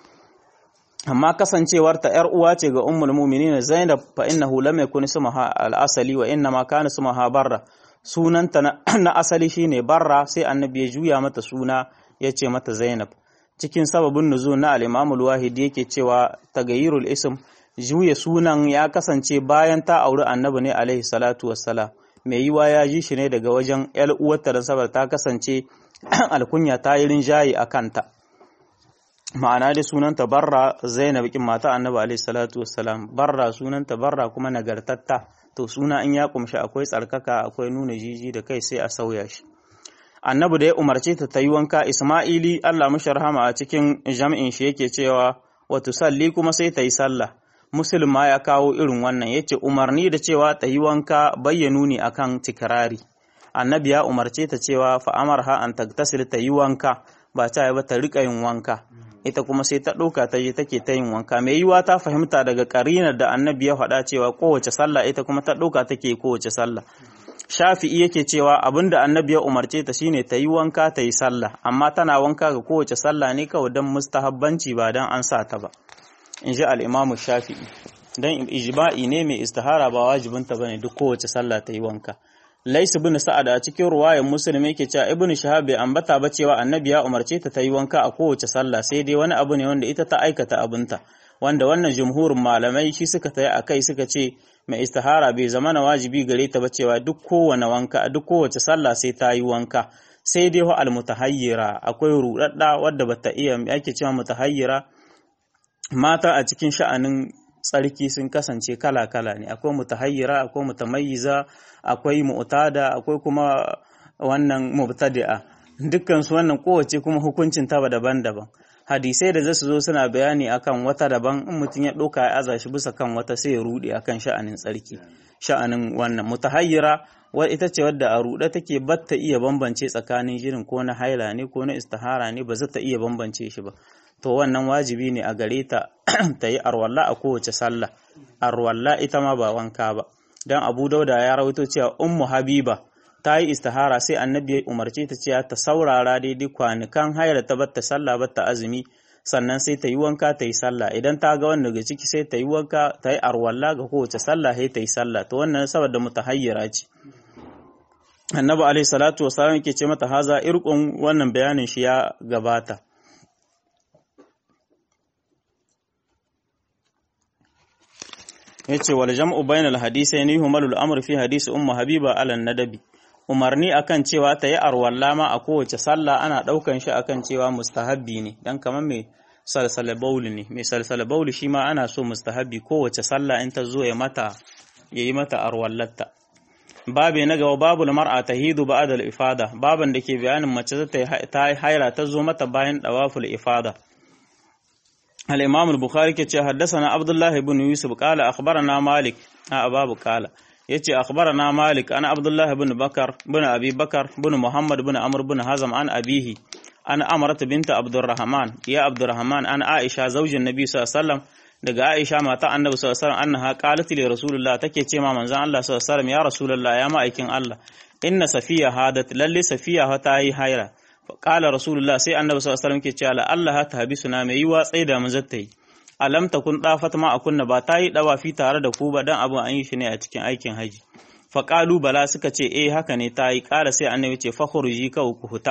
amma kasancewar ta yar uwa ce ga ummul mu'minin zainab fa innahu lam yakun ismuha al-asali wa inna ma kana ismuha barra sunanta na asali shine barra sai annabi ya juya mata suna ya ce mata zainab cikin sababin nuzul na al-imam al-wahidi yake cewa tagayyurul ism juya sunan ya kasance bayan ta auri annabi ne alaihi salatu wassalam mai yiwa ya ji shi ne daga wajen ‘yar uwarta da sabar ta kasance alkunya ta yi rinjaye a kanta ma'ana da sunanta barra zainab kin mata annabi alaihi salatu wassalam barra sunanta barra kuma nagartatta to suna in ya kumshi akwai tsarkaka akwai nuna jiji da kai sai a sauya shi annabi da ya umarce ta ta yi wanka isma'ili allah mushi rahama a cikin jam'in shi yake cewa wa tusalli kuma sai ta yi sallah Muslim ma ya kawo irin wannan ya ce umarni da cewa ta yi wanka bayyanu ne akan tikirari. Annabi ya umarce ta cewa fa'amar ha an tagtasil ta yi wanka ba ta ba ta riƙa yin wanka. Ita kuma sai ta ɗauka ta je take ta yin wanka. Mai yiwa ta fahimta daga ƙarinar da annabi ya faɗa cewa kowace sallah ita kuma ta ɗauka take kowace sallah. Shafi'i yake cewa abin da annabi ya umarce ta shine ta yi wanka ta yi sallah, amma tana wanka ga kowace sallah ne kawai don mustahabbanci ba don an sa ta ba. in ji al'imamu shafi'i don ijma'i ne mai istihara ba wajibinta ba ne duk kowace sallah ta yi wanka laisu bin sa'ad a cikin ruwayan musulmi yake cewa ibn shahab bai ambata ba cewa annabi ya umarce ta ta yi wanka a kowace sallah sai dai wani abu ne wanda ita ta aikata abinta wanda wannan jumhurin malamai shi suka tayi a kai suka ce mai istihara bai zama na wajibi gare ta ba cewa duk kowane wanka duk kowace sallah sai ta yi wanka sai dai wa almutahayyira akwai rudadda wadda bata iya ake cewa mutahayyira mata a cikin sha'anin tsarki sun kasance kala-kala ne akwai mutahayyira akwai mutamayyiza akwai mu'tada akwai kuma wannan mubtadi'a dukkan su wannan kowace kuma hukuncin ta daban-daban hadisai da zasu zo suna bayani akan wata daban in mutum ya ɗauka ya aza shi bisa kan wata sai ya rude akan sha'anin tsarki sha'anin wannan mutahayyira wa ita ce wadda a ruɗe take batta iya bambance tsakanin jirin ko na haila ne ko na istihara ne ba za ta iya bambance shi ba to wannan wajibi ne a gare ta ta yi arwalla a kowace sallah arwalla ita ma ba wanka ba dan abu dauda ya rawaito cewa ummu habiba ta yi istihara sai annabi ya umarce ta cewa ta saurara daidai kwanukan hayar ta batta sallah batta azumi sannan sai ta yi wanka ta yi sallah idan ta ga wannan daga ciki sai ta yi wanka ta yi arwalla ga kowace sallah sai ta yi sallah to wannan saboda mutahayyira ce annabi alaihi salatu wasallam yake ce mata haza irqun wannan bayanin shi ya gabata yace wal jam'u bainal hadithaini yuhmalu al-amru fi hadisi ummu habiba ala nadabi umarni akan cewa ta yi arwalla ma a kowace sallah ana daukan shi akan cewa mustahabbi ne dan kamar mai salsala bauli ne mai salsala bauli shi ma ana so mustahabbi kowace sallah in ta zo ya mata yayi mata arwallatta babe na gaba babu mar'a tahidu ba'da al-ifada baban da ke bayanin mace ta haira ta zo mata bayan dawaful ifada الإمام البخاري كتشي حدثنا عبد الله بن يوسف قال أخبرنا مالك أباب قال يتشي أخبرنا مالك أنا عبد الله بن بكر بن أبي بكر بن محمد بن عمرو بن هزم عن أبيه أنا أمرت بنت عبد الرحمن يا عبد الرحمن أنا عائشة زوج النبي صلى الله عليه وسلم daga Aisha mata Annabi sallallahu alaihi wasallam annaha qalat li Rasulullah take ce ma manzon Allah sallallahu alaihi wasallam ya Rasulullah ya ma'aikin Allah inna safiya hadat lalle safiya ta yi haira Ƙala Rasulullah sai annabi sallallahu alaihi wasallam ke cewa Allah ta habisuna mai yiwa tsaye da mu zata yi. Alam takun dafat ma akunna ba ta yi dawafi tare da ku ba dan abin an yi shi ne a cikin aikin haji. faƙalu bala suka ce eh haka ne ta yi ƙara sai annabi ce fakhruji ka ku huta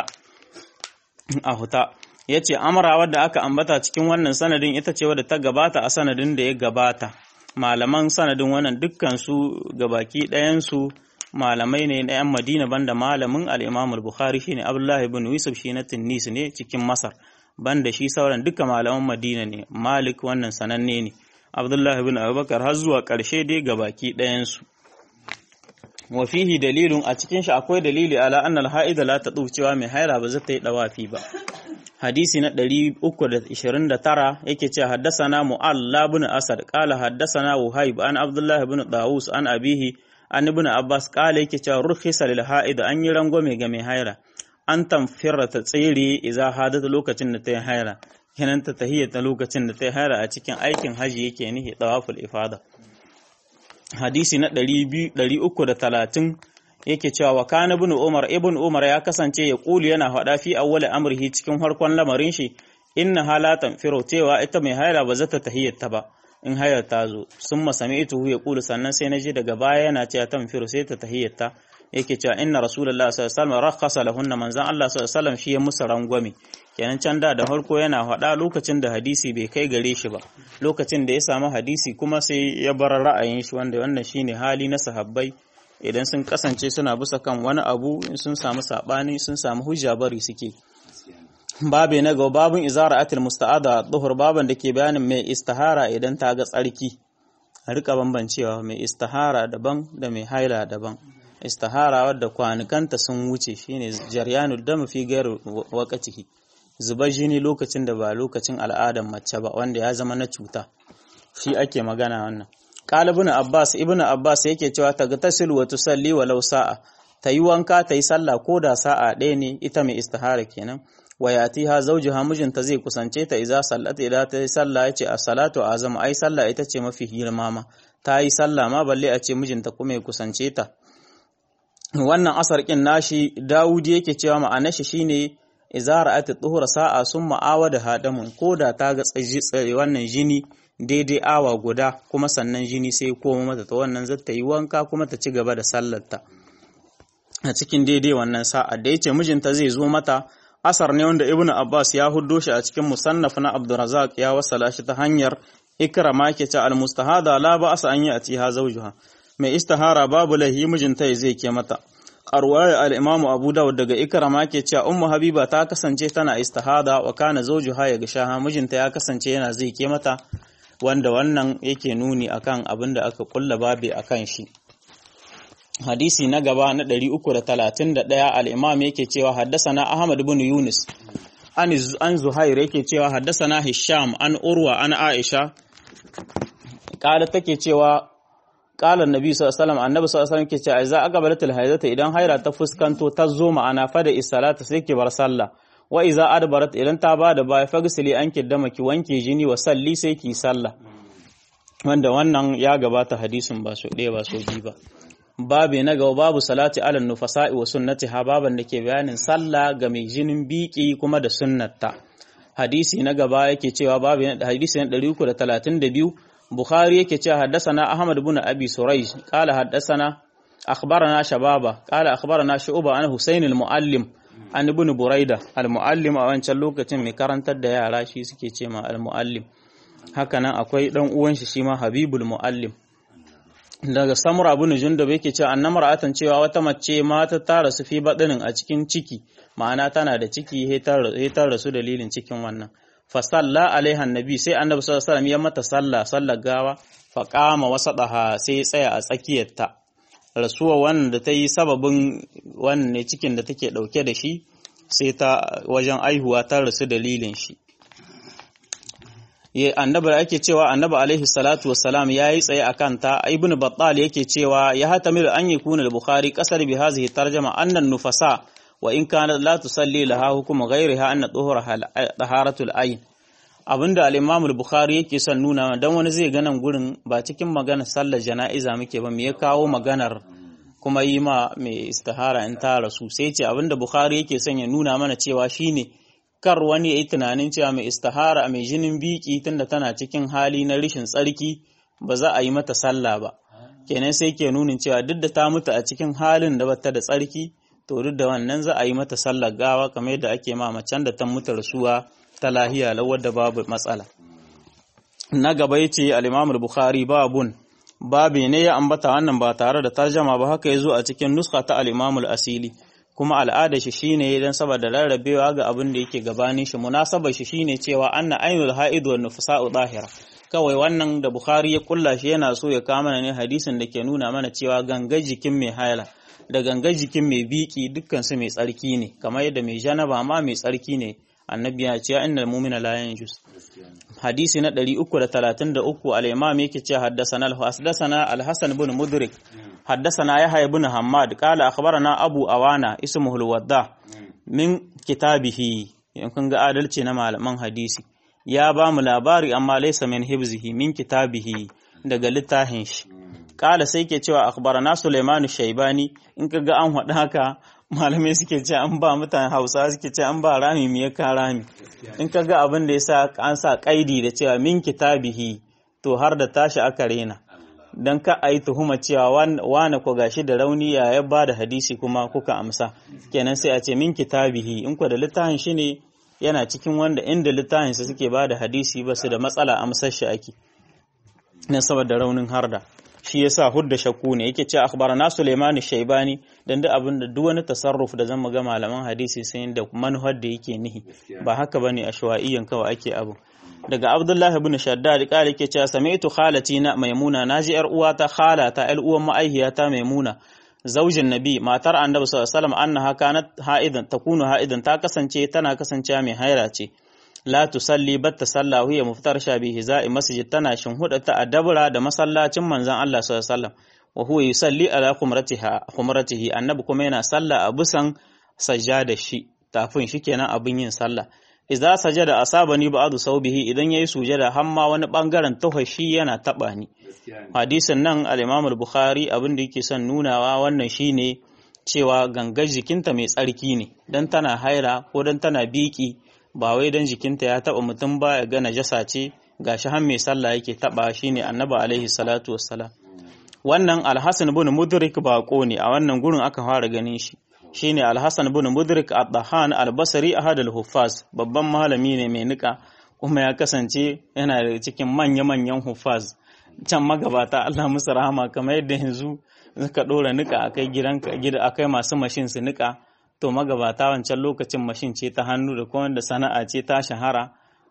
a huta yace amara wadda aka ambata cikin wannan sanadin ita ce wadda ta gabata a sanadin da ya gabata malaman sanadin wannan dukkan su gabaki ɗayan su malamai ne na 'yan Madina banda malamin al-Imam al-Bukhari shine Abdullah ibn Yusuf shi na Tunis ne cikin Masar banda shi sauran duka malaman Madina ne Malik wannan sananne ne Abdullah ibn Abubakar har zuwa ƙarshe dai gabaki ɗayan su wa fihi dalilun a cikin shi akwai dalili ala anna al-haida la tadu cewa mai haira ba zata yi dawafi ba hadisi na 329 yake cewa haddasana mu'alla ibn asad qala haddasana wahib an abdullah ibn dawus an abihi an ibn abbas qala yake cewa rukhisa lil haid an yi rangwame ga mai haira an tamfira ta tsere idza hadat lokacin da ta yi haira kenan ta tahiyyata lokacin da ta yi haira a cikin aikin haji yake nihi tawaful ifada hadisi na 330 yake cewa wa kana ibn umar ibn umar ya kasance ya kulu yana faɗa fi awwal amrihi cikin farkon lamarin shi inna halatan firo cewa ita mai haila ba zata tahiyyata ba in hayar ta zo sun masami ita ya kulu sannan sai na ji daga baya yana cewa tan firo sai ta tahiyyata yake cewa inna rasulullahi sallallahu alaihi wasallam rakhasa lahunna manzan Allah sallallahu alaihi wasallam shi ya musu rangwame kenan can da da farko yana faɗa lokacin da hadisi bai kai gare shi ba lokacin da ya samu hadisi kuma sai ya bar ra'ayin shi wanda wannan shine hali na sahabbai idan sun kasance suna bisa kan wani abu sun samu sabani sun samu hujja bari suke babe na ga babun izara atil musta'ada duhur baban da ke bayanin mai istihara idan ta ga tsarki a rika bambancewa mai istihara daban da mai haila daban istihara wadda kwanukanta sun wuce shine jaryanu dam fi gairu waqtihi zubar jini lokacin da ba lokacin al'adar mace ba wanda ya zama na cuta shi ake magana wannan qalibun abbas ibnu abbas yake cewa tagtasil wa tusalli walau sa'a tayi wanka tayi sallah ko da sa'a ɗaya ne ita mai istihara kenan wa yatiha zawjuha mijinta zai kusance ta idza sallata idan ta yi sallah yace as-salatu azam ai sallah ita ce mafi girma ma ta yi sallah ma balle a ce mijinta kuma ya kusance ta wannan asar kin nashi Dawudi yake cewa ma'anar shi shine idza ra'at tuhura sa'a summa awada hadamun koda ta ga tsaji wannan jini daidai awa guda kuma sannan jini sai koma mata ta wannan zata yi wanka kuma ta ci gaba da sallarta a cikin daidai wannan sa'a da yace mijinta zai zo mata asar ne wanda ibnu abbas ya huddo shi a cikin musannaf na abdurrazzaq ya wasala shi ta hanyar ikrama ke ce almustahada la ba'sa an ya'tiha zawjuha mai istihara babu lahi mijinta zai ke mata arwaya al-imam abu dawud daga ikrama ke cewa ummu habiba ta kasance tana istihada wa kana zawjuha ya gashaha mijinta ya kasance yana zai ke mata wanda wannan yake nuni akan abin da aka kulla babi akan shi hadisi na gaba na 331 al-imam yake cewa haddasana ahmad ibn yunus an an zuhair yake cewa haddasana hisham an urwa an aisha kala take cewa qala annabi sallallahu alaihi wasallam annabi sallallahu alaihi wasallam ke cewa idza aqbalatil haidata idan haira ta fuskanto ta zo ma'ana fa da isalata sai ki bar sallah wa iza adbarat idan ta bada baya fagsili an kiddama ki wanke jini wa salli sai ki sallah wanda wannan ya gabata hadisin ba so ɗaya ba so biyu ba babu na gaba babu salati ala nufasa'i wa sunnati ha baban da ke bayanin sallah ga mai jinin biki kuma da sunnata hadisi na gaba yake cewa babu hadisi na 332 bukhari yake cewa haddasana ahmad ibn abi surayj qala haddasana akhbarana shababa qala akhbarana shu'ba an husayn al-muallim an ibn buraida al-muallim a wancan lokacin mai karantar da yara shi suke ce ma al-muallim hakanan akwai dan uwan shi shi ma habibul muallim daga samura abu ne jundub yake cewa annama ra'atan cewa wata mace mata ta rasu fi badinin a cikin ciki ma'ana tana da ciki hetar rasu dalilin cikin wannan fa salla alaiha annabi sai annabi sallallahu alaihi wasallam ya mata sallah sallar gawa fa qama wasadaha sai ya tsaya a tsakiyarta rasuwa wannan da ta yi sababin wannan ne cikin da take dauke da shi sai ta wajen aihuwa ta rasu dalilin shi ya annabi da ake cewa annabi alaihi salatu wassalam yayi tsaye akan ta ibn battal yake cewa ya hatamilu an yakuna al-bukhari kasar bi hadhihi tarjuma anna nufasa wa in kana la tusalli laha hukum ghayriha anna tuhura taharatul ayn abinda al-imam al-bukhari yake son nuna dan wani zai ga nan gurin ba cikin maganar sallar jana'iza muke ba me ya kawo maganar kuma yi ma mai istihara in ta rasu sai ce abinda bukhari yake son ya nuna mana cewa shine kar wani ya yi tunanin cewa mai istihara mai jinin biki tunda tana cikin hali na rishin tsarki ba za a yi mata sallah ba kenan sai ke nunin cewa duk da ta mutu a cikin halin da bata da tsarki to duk da wannan za a yi mata sallar gawa kamar yadda ake ma macen da ta mutu rasuwa ta lahiya lawar da babu matsala na gaba yace al-Imam al-Bukhari babun babi ne ya ambata wannan ba tare da tarjama ba haka yazo a cikin nuska ta al-Imam al-Asili kuma al'ada shi shine dan saboda rarrabewa ga abin da yake gabanin shi munasabar shi shine cewa anna ainul haid wa nufsa'u zahira kawai wannan da Bukhari ya kulla shi yana so ya kama ne hadisin da ke nuna mana cewa ganga jikin mai haila da ganga jikin mai biki dukkan su mai tsarki ne kamar yadda mai janaba ma mai tsarki ne annabi ya ce innal mu'mina la yanjus hadisi na 333 al-imam yake ce haddathana al-hasdasana al-hasan ibn mudrik haddathana yahya ibn hammad qala akhbarana abu awana ismuhu al-wadda min kitabihi in kun ga adalci na malaman hadisi ya ba mu labari amma laysa min hibzihi min kitabihi daga littafin shi kala sai ke cewa akhbarana Sulaiman Shaibani in kaga an hada haka malamai suke ce an ba mutane Hausa suke ce an ba rami me ka rami in kaga abin da yasa an sa kaidi da cewa min kitabihi to har da tashi aka rena dan ka ayi tuhuma cewa wane ko gashi da rauni ya ya ba da hadisi kuma kuka amsa kenan sai a ce min kitabihi in ko da littafin shi ne yana cikin wanda inda littafinsa suke ba da hadisi ba su da matsala amsar shi ake na saboda raunin harda shi yasa hudda shakku ne yake ce akhbarana Sulaiman Shaibani dan da abin da duk wani tasarruf da zan ga malaman hadisi sai da manhaj da yake nihi ba haka bane ashwaiyan kawai ake abu daga Abdullahi ibn Shaddad kare yake cewa sami'tu khalati na Maimuna naji yar uwata khalata yar uwan ma'aihiyata Maimuna zaujin nabi matar annabi sallallahu alaihi wasallam annaha kanat ha'idan takunu ha'idan ta kasance tana kasancewa mai haira ce la tusalli batta salla huwa muftar sha bi hiza'i masjid tana shinhuda ta adabra da masallacin manzon Allah sallallahu alaihi wasallam wa huwa yusalli ala khumratiha khumratihi annabi kuma yana salla a busan sajjada shi tafin shi kenan abin yin sallah idza sajada asabani ba'du saubihi idan yayi sujada hamma wani bangaren tahashi yana taba ni hadisin nan al-Imam al-Bukhari abin da yake son nunawa wannan shine cewa gangar jikinta mai tsarki ne dan tana haira ko dan tana biki ba wai dan jikinta ya taba mutum ba ya ga najasa ce gashi har mai sallah yake taba shine Annabi alaihi salatu wassalam wannan Al-Hasan ibn Mudrik bako ne a wannan gurin aka fara ganin shi shine Al-Hasan ibn Mudrik ad-Dahan al-Basri ahad al-Huffaz babban malami ne mai nika kuma ya kasance yana da cikin manya-manyan huffaz can magabata Allah musu rahama kamar yadda yanzu suka dora nika akai gidanka gida akai masu mashin su nika to magabata wancan lokacin mashin ce ta hannu da kuma wanda sana'a ce ta shahara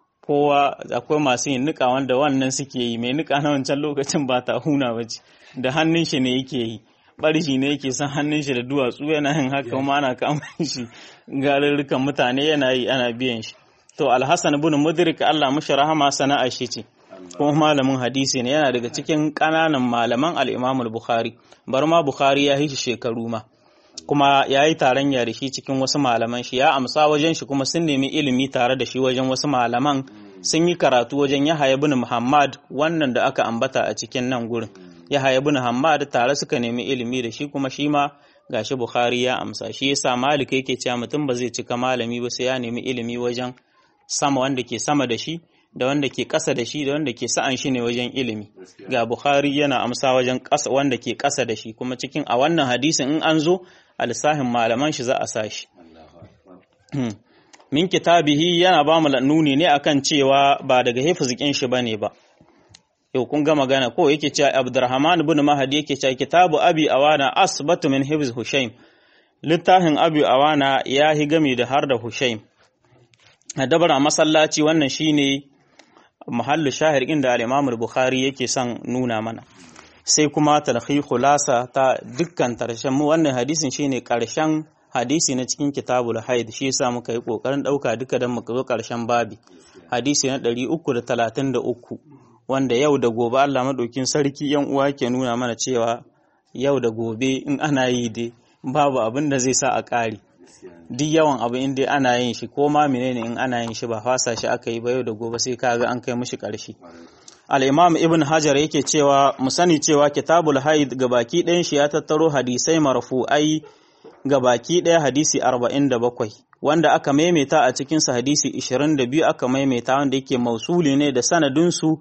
kowa akwai masu yin nika wanda wannan suke yi mai nika na wancan lokacin ba ta huna ba ce da hannun shi ne yake yi barshi ne yake san hannun shi da duwatsu yana yin haka kuma ana kama shi garurrukan mutane yana yi ana biyan shi to alhassan ibn mudrik Allah mushi rahama sana'a shi ce kuma malamin hadisi ne yana daga cikin ƙananan malaman al-Imam al-Bukhari bar ma Bukhari ya yi shi shekaru ma kuma ya yi taron da shi cikin wasu malaman shi ya amsa wajen shi kuma sun nemi ilimi tare da shi wajen wasu malaman sun yi karatu wajen Yahaya ibn Muhammad wannan da aka ambata a cikin nan gurin Yahaya ibn Muhammad tare suka nemi ilimi da shi kuma shi ma gashi Bukhari ya amsa shi yasa Malik yake cewa mutum ba zai cika malami ba sai ya nemi ilimi wajen sama wanda ke sama da shi da wanda ke ƙasa da shi da wanda ke sa'an shi ne wajen ilimi ga Bukhari yana amsa wajen ƙasa wanda ke ƙasa da shi kuma cikin a wannan hadisin in an zo a lissahin malaman shi za a sa shi min kitabihi yana ba mu nuni ne akan cewa ba daga hifzikin shi bane ba yau kun ga magana ko yake cewa Abdurrahman ibn Mahdi yake cewa kitabu Abi Awana asbatu min hifz Hushaym littafin Abi Awana ya hi gami da har da Hushaym a dabara masallaci wannan shine mahallu shahir inda al-Imam al-Bukhari yake son nuna mana sai kuma talhi khulasa ta dukkan tarshen mu wannan hadisin shine karshen hadisi na cikin kitabul haid shi yasa muka yi kokarin dauka duka dan muka zo karshen babi hadisi na 333 wanda yau da gobe Allah madaukin sarki yan uwa ke nuna mana cewa yau da gobe in ana yi dai babu abin da zai sa a ƙari duk yawan abu in dai ana yin shi ko ma menene in ana yin shi ba fasa shi aka yi ba yau da gobe sai kaga an kai mishi ƙarshe al-imam ibn hajar yake cewa mu sani cewa kitabul haid gabaki ɗayan shi ya tattaro hadisai marfu'ai gabaki ɗaya hadisi 47 wanda aka maimaita a cikin sa hadisi 22 aka maimaita wanda yake mausuli ne da sanadin su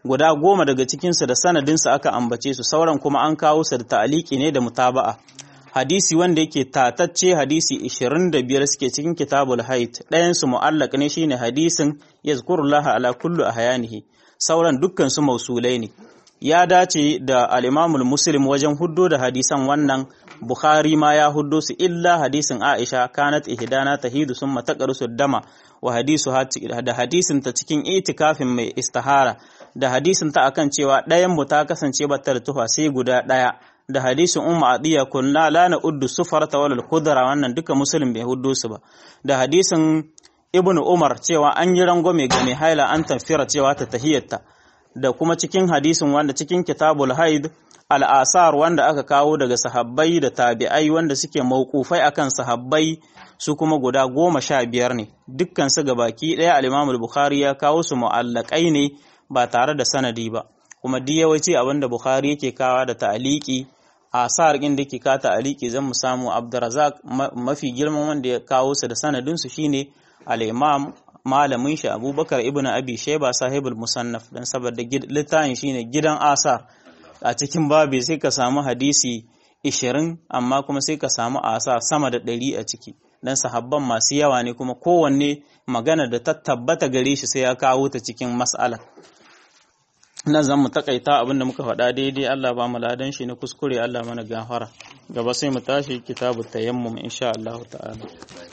guda goma daga cikinsu da sanadinsu aka ambace su sauran kuma an kawo su da ta'aliki ne da mutaba'a hadisi wanda yake tatacce hadisi 25 suke cikin kitabul haid ɗayan su mu'allaq ne shine hadisin yazkurullaha ala kullu ahyanihi sauran dukkan su mausulai ne ya dace da al-imamul muslim wajen huddo da hadisan wannan bukhari ma ya huddo su illa hadisin aisha kanat ihdana tahidu summa taqrusu dama wa hadisu da hadisin ta cikin itikafin mai istihara da hadisin ta akan cewa ɗayan mu ta kasance bata da tufa sai guda ɗaya da hadisin umma adiya kunna la na uddu sufarata wal khudra wannan duka muslim bai huddo su ba da hadisin ibnu umar cewa an yi rangwame ga mai haila an tafira cewa ta tahiyyata da kuma cikin hadisin wanda cikin kitabul haid al'asar wanda aka kawo daga sahabbai da tabi'ai wanda suke mauƙufai akan sahabbai su kuma guda goma sha biyar ne dukkan su ga baki ɗaya al'imamul bukhari ya kawo su mu'allakai ne ba tare da sanadi ba kuma duk yawanci abin da bukhari yake kawa da ta'aliki asar ɗin da ke ka ta'aliki zan mu samu abdurazak mafi girman wanda ya kawo su da sanadin su shine al-imam malamin shi abubakar ibn abi sheba sahibul musannaf dan saboda littafin shine gidan asar a cikin babi sai ka samu hadisi 20 amma kuma sai ka samu asa sama da 100 a ciki dan sahabban masu yawa ne kuma kowanne magana da ta tabbata gare shi sai ya kawo ta cikin mas'ala nan zan mu takaita abinda muka faɗa daidai Allah ba mu ladan shi na kuskure Allah mana gafara gaba sai mu tashi kitabu tayammum insha Allah ta'ala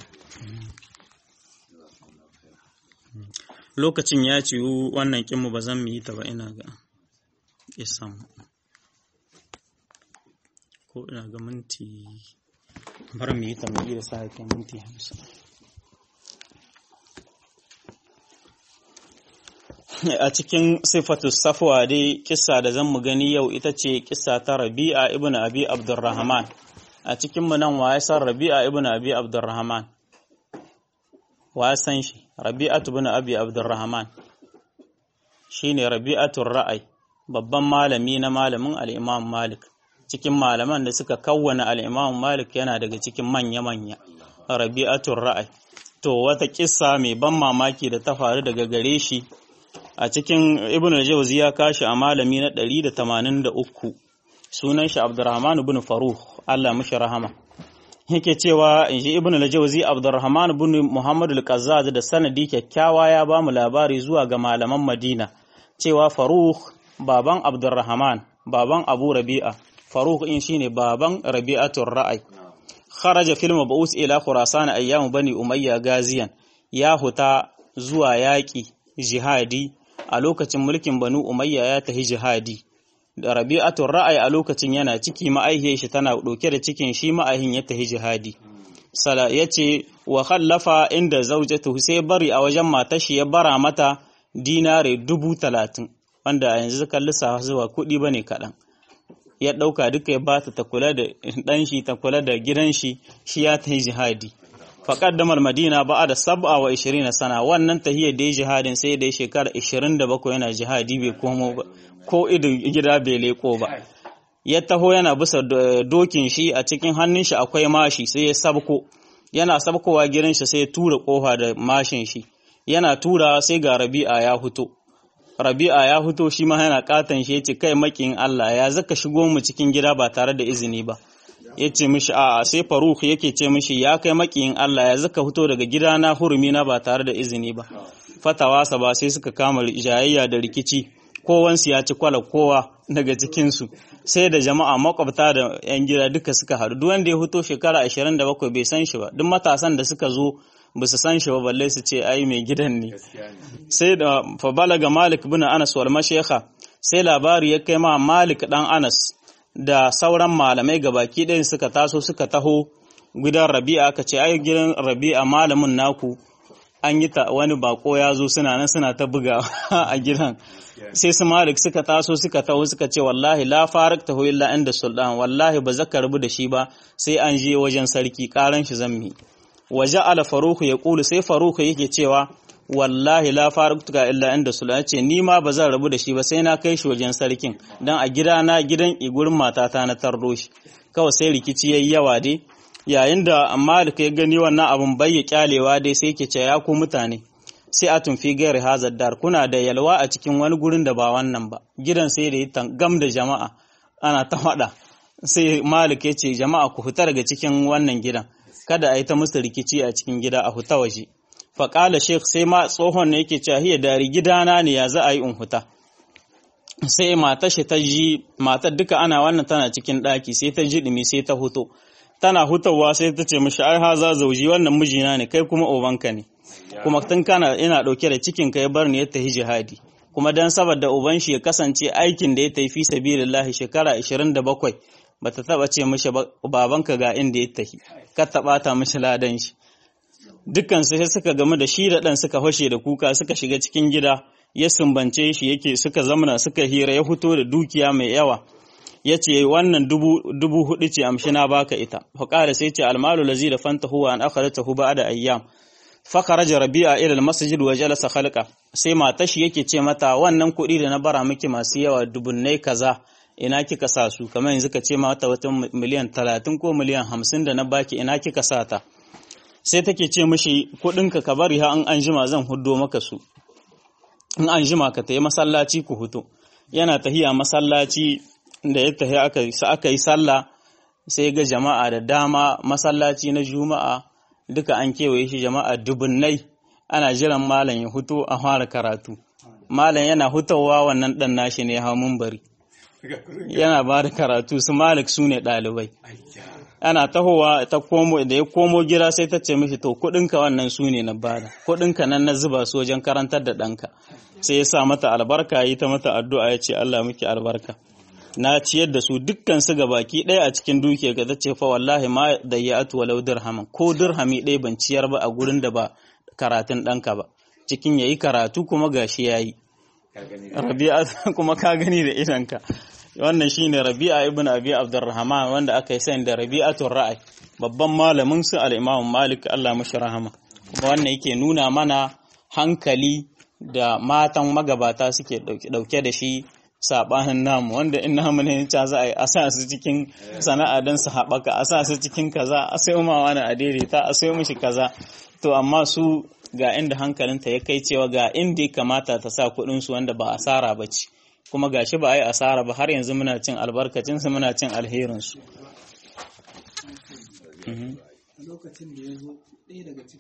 lokacin ya ciwu wannan kinmu ba zan mu yi ta ba ina ga isan ko ina ga minti bar mu yi ta mu da sa yake minti hamsin a cikin sifatu safwa dai kissa da zan mu gani yau ita ce kissa ta rabi'a ibn abi abdurrahman a cikin mu nan waye san rabi'a ibn abi abdurrahman wa san shi rabi'atu ibn abi abdurrahman shine rabi'atul ra'ay babban malami na malamin al-imam malik cikin malaman da suka kawwana al-imam malik yana daga cikin manya-manya rabi'atul ra'ay to wata kissa mai ban mamaki da ta faru daga gare shi a cikin ibn al-jawzi ya kashi a malami na 183 sunan shi abdurrahman ibn faruh Allah mishi rahama yake cewa in ji ibn al-jawzi abdurrahman ibn muhammad al-qazzaz da sanadi kyakkyawa ya ba mu labari zuwa ga malaman madina cewa faruh baban abdurrahman baban abu rabi'a faruh in shine baban rabi'atul ra'ay kharaja fil mab'us ila khurasan ayyam bani umayya gaziyan ya huta zuwa yaki jihadi a lokacin mulkin banu umayya ya tahi jihadi da rabi'atul ra'ay a lokacin yana ciki ma'aihiyar shi tana dauke da cikin shi ma'aihin ya tahi jihadi sala yace wa khallafa inda zawjatu sai bari a wajen matar shi ya bara mata dinare dubu talatin wanda yanzu kan lissafa zuwa kuɗi bane kaɗan ya ɗauka duka ya bata ta kula da ɗan shi ta kula da gidan shi shi ya tahi jihadi faƙaddamar madina ba da sab'a wa ishirin sana wannan tahiyar da ya jihadin sai da ya shekara ishirin da bakwai yana jihadi bai komo ba ko idin gida bai leko ba ya taho yana bisa dokin shi a cikin hannun shi akwai mashi sai ya sabko yana sabkowa gidan shi sai ya tura kofa da mashin shi yana tura sai ga rabi'a ya fito rabi'a ya fito shi ma yana katan shi yace kai makin Allah ya zaka shigo mu cikin gida ba tare da izini ba ya ce mishi a sai faruk yake ce mishi ya kai makiyin Allah ya zaka fito daga gidana hurumi na ba tare da izini ba fatawasa ba sai suka kama jayayya da rikici kowansu ya ci kwala kowa daga cikinsu sai da jama'a makwabta da yan gida duka suka haɗu duk wanda ya fito shekara 27 bai san shi ba duk matasan da suka zo ba su san shi ba balle su ce ai mai gidan ne sai da fa balaga malik bin anas wal mashayikha sai labari ya kai ma malik dan anas da sauran malamai gabaki ɗayan suka taso suka taho gidan rabi'a aka ce ai gidan rabi'a malamin naku an yi ta wani bako ya zo suna nan suna ta buga a gidan sai su malik suka taso suka taho suka ce wallahi la farak taho illa inda sultan wallahi ba zaka rabu da shi ba sai an je wajen sarki karan shi zammi waje ala faruku ya kulu sai faruku yake cewa wallahi la faraktuka illa inda sultan ce ni ma ba zan rabu da shi ba sai na kai shi wajen sarkin dan a gida na gidan igurin matata na tardo shi kawai sai rikici yayi yawa dai yayin da malik ya gani wannan abun bai ya kyalewa dai sai ke ce ya ku mutane sai atun fi gairi hazar dar kuna da yalwa a cikin wani gurin da ba wannan ba gidan sai da yi gam da jama'a ana ta faɗa sai malik ya ce jama'a ku fita daga cikin wannan gidan kada a yi ta musu rikici a cikin gida a huta waje faƙala sheikh sai ma tsohon ne yake cewa hiya dari gidana ne ya za a yi in huta sai matar shi ta ji matar duka ana wannan tana cikin ɗaki sai ta ji ɗumi sai ta huto tana hutawa sai ta ce mishi ai haza zauji wannan mijina ne kai kuma ubanka ne kuma tun kana ina ɗauke da cikin ka ya bar ni ya tafi jihadi kuma dan saboda uban shi ya kasance aikin da ya tafi fi sabilillahi shekara 27 bata taba ce mishi babanka ga inda ya tafi ka taba ta mishi ladan shi dukkan sai suka gamu da shi da dan suka fashe da kuka suka shiga cikin gida ya sumbance shi yake suka zamana suka hira ya fito da dukiya mai yawa ya ce wannan dubu hudu ce amshi na baka ita faƙara sai ce almalu lazi da fanta huwa an akharata hu da ayyam fakaraja rabi'a ila almasjid wa jalasa khalqa sai mata shi yake ce mata wannan kuɗi da na bara miki masu yawa dubunnai kaza ina kika sa su kamar yanzu ka ce mata wata miliyan talatin ko miliyan hamsin da na baki ina kika sa ta sai take ce mishi kuɗinka ka bari ha an an jima zan huddo maka su in an jima ka tayi masallaci ku huto yana tahiya masallaci da ya tahi aka aka yi sallah sai ga jama'a da dama masallaci na juma'a duka an kewaye shi jama'a dubunnai ana jiran malam ya huto a fara karatu malam yana hutawa wannan dan nashi ne ya bari yana ba da karatu su malik su ne ɗalibai ana tahowa ta komo da ya komo gida sai ta ce mishi to kuɗinka wannan su ne na bada kuɗinka nan na zuba su wajen karantar da ɗanka sai ya sa mata albarka yi ta mata addu'a ya ce Allah miki albarka na ciyar da su dukkan su baki ɗaya a cikin dukiya ga tace fa wallahi ma da ya atu walau dirhaman ko dirhami ɗaya ban ciyar ba a gurin da ba karatun ɗanka ba cikin yayi karatu kuma gashi yayi rabi'a kuma ka gani da idanka wannan shine rabi'a ibn abi abdurrahman wanda aka yi sani da rabi'atul ra'ay babban malamin su al-imam malik Allah mashi rahama kuma wannan yake nuna mana hankali da matan magabata suke dauke da shi sabanin namu wanda in namu ne ta za a yi a sa su cikin sana'a don su haɓaka a sa su cikin kaza a sai ma wani a daidaita a sai mishi kaza to amma su ga inda hankalinta ya kai cewa ga inda ya kamata ta sa kuɗinsu wanda ba asara ba ce kuma gashi ba a yi asara ba har yanzu muna cin albarkacinsu muna cin alherinsu lokacin da ya zo ɗaya daga cikin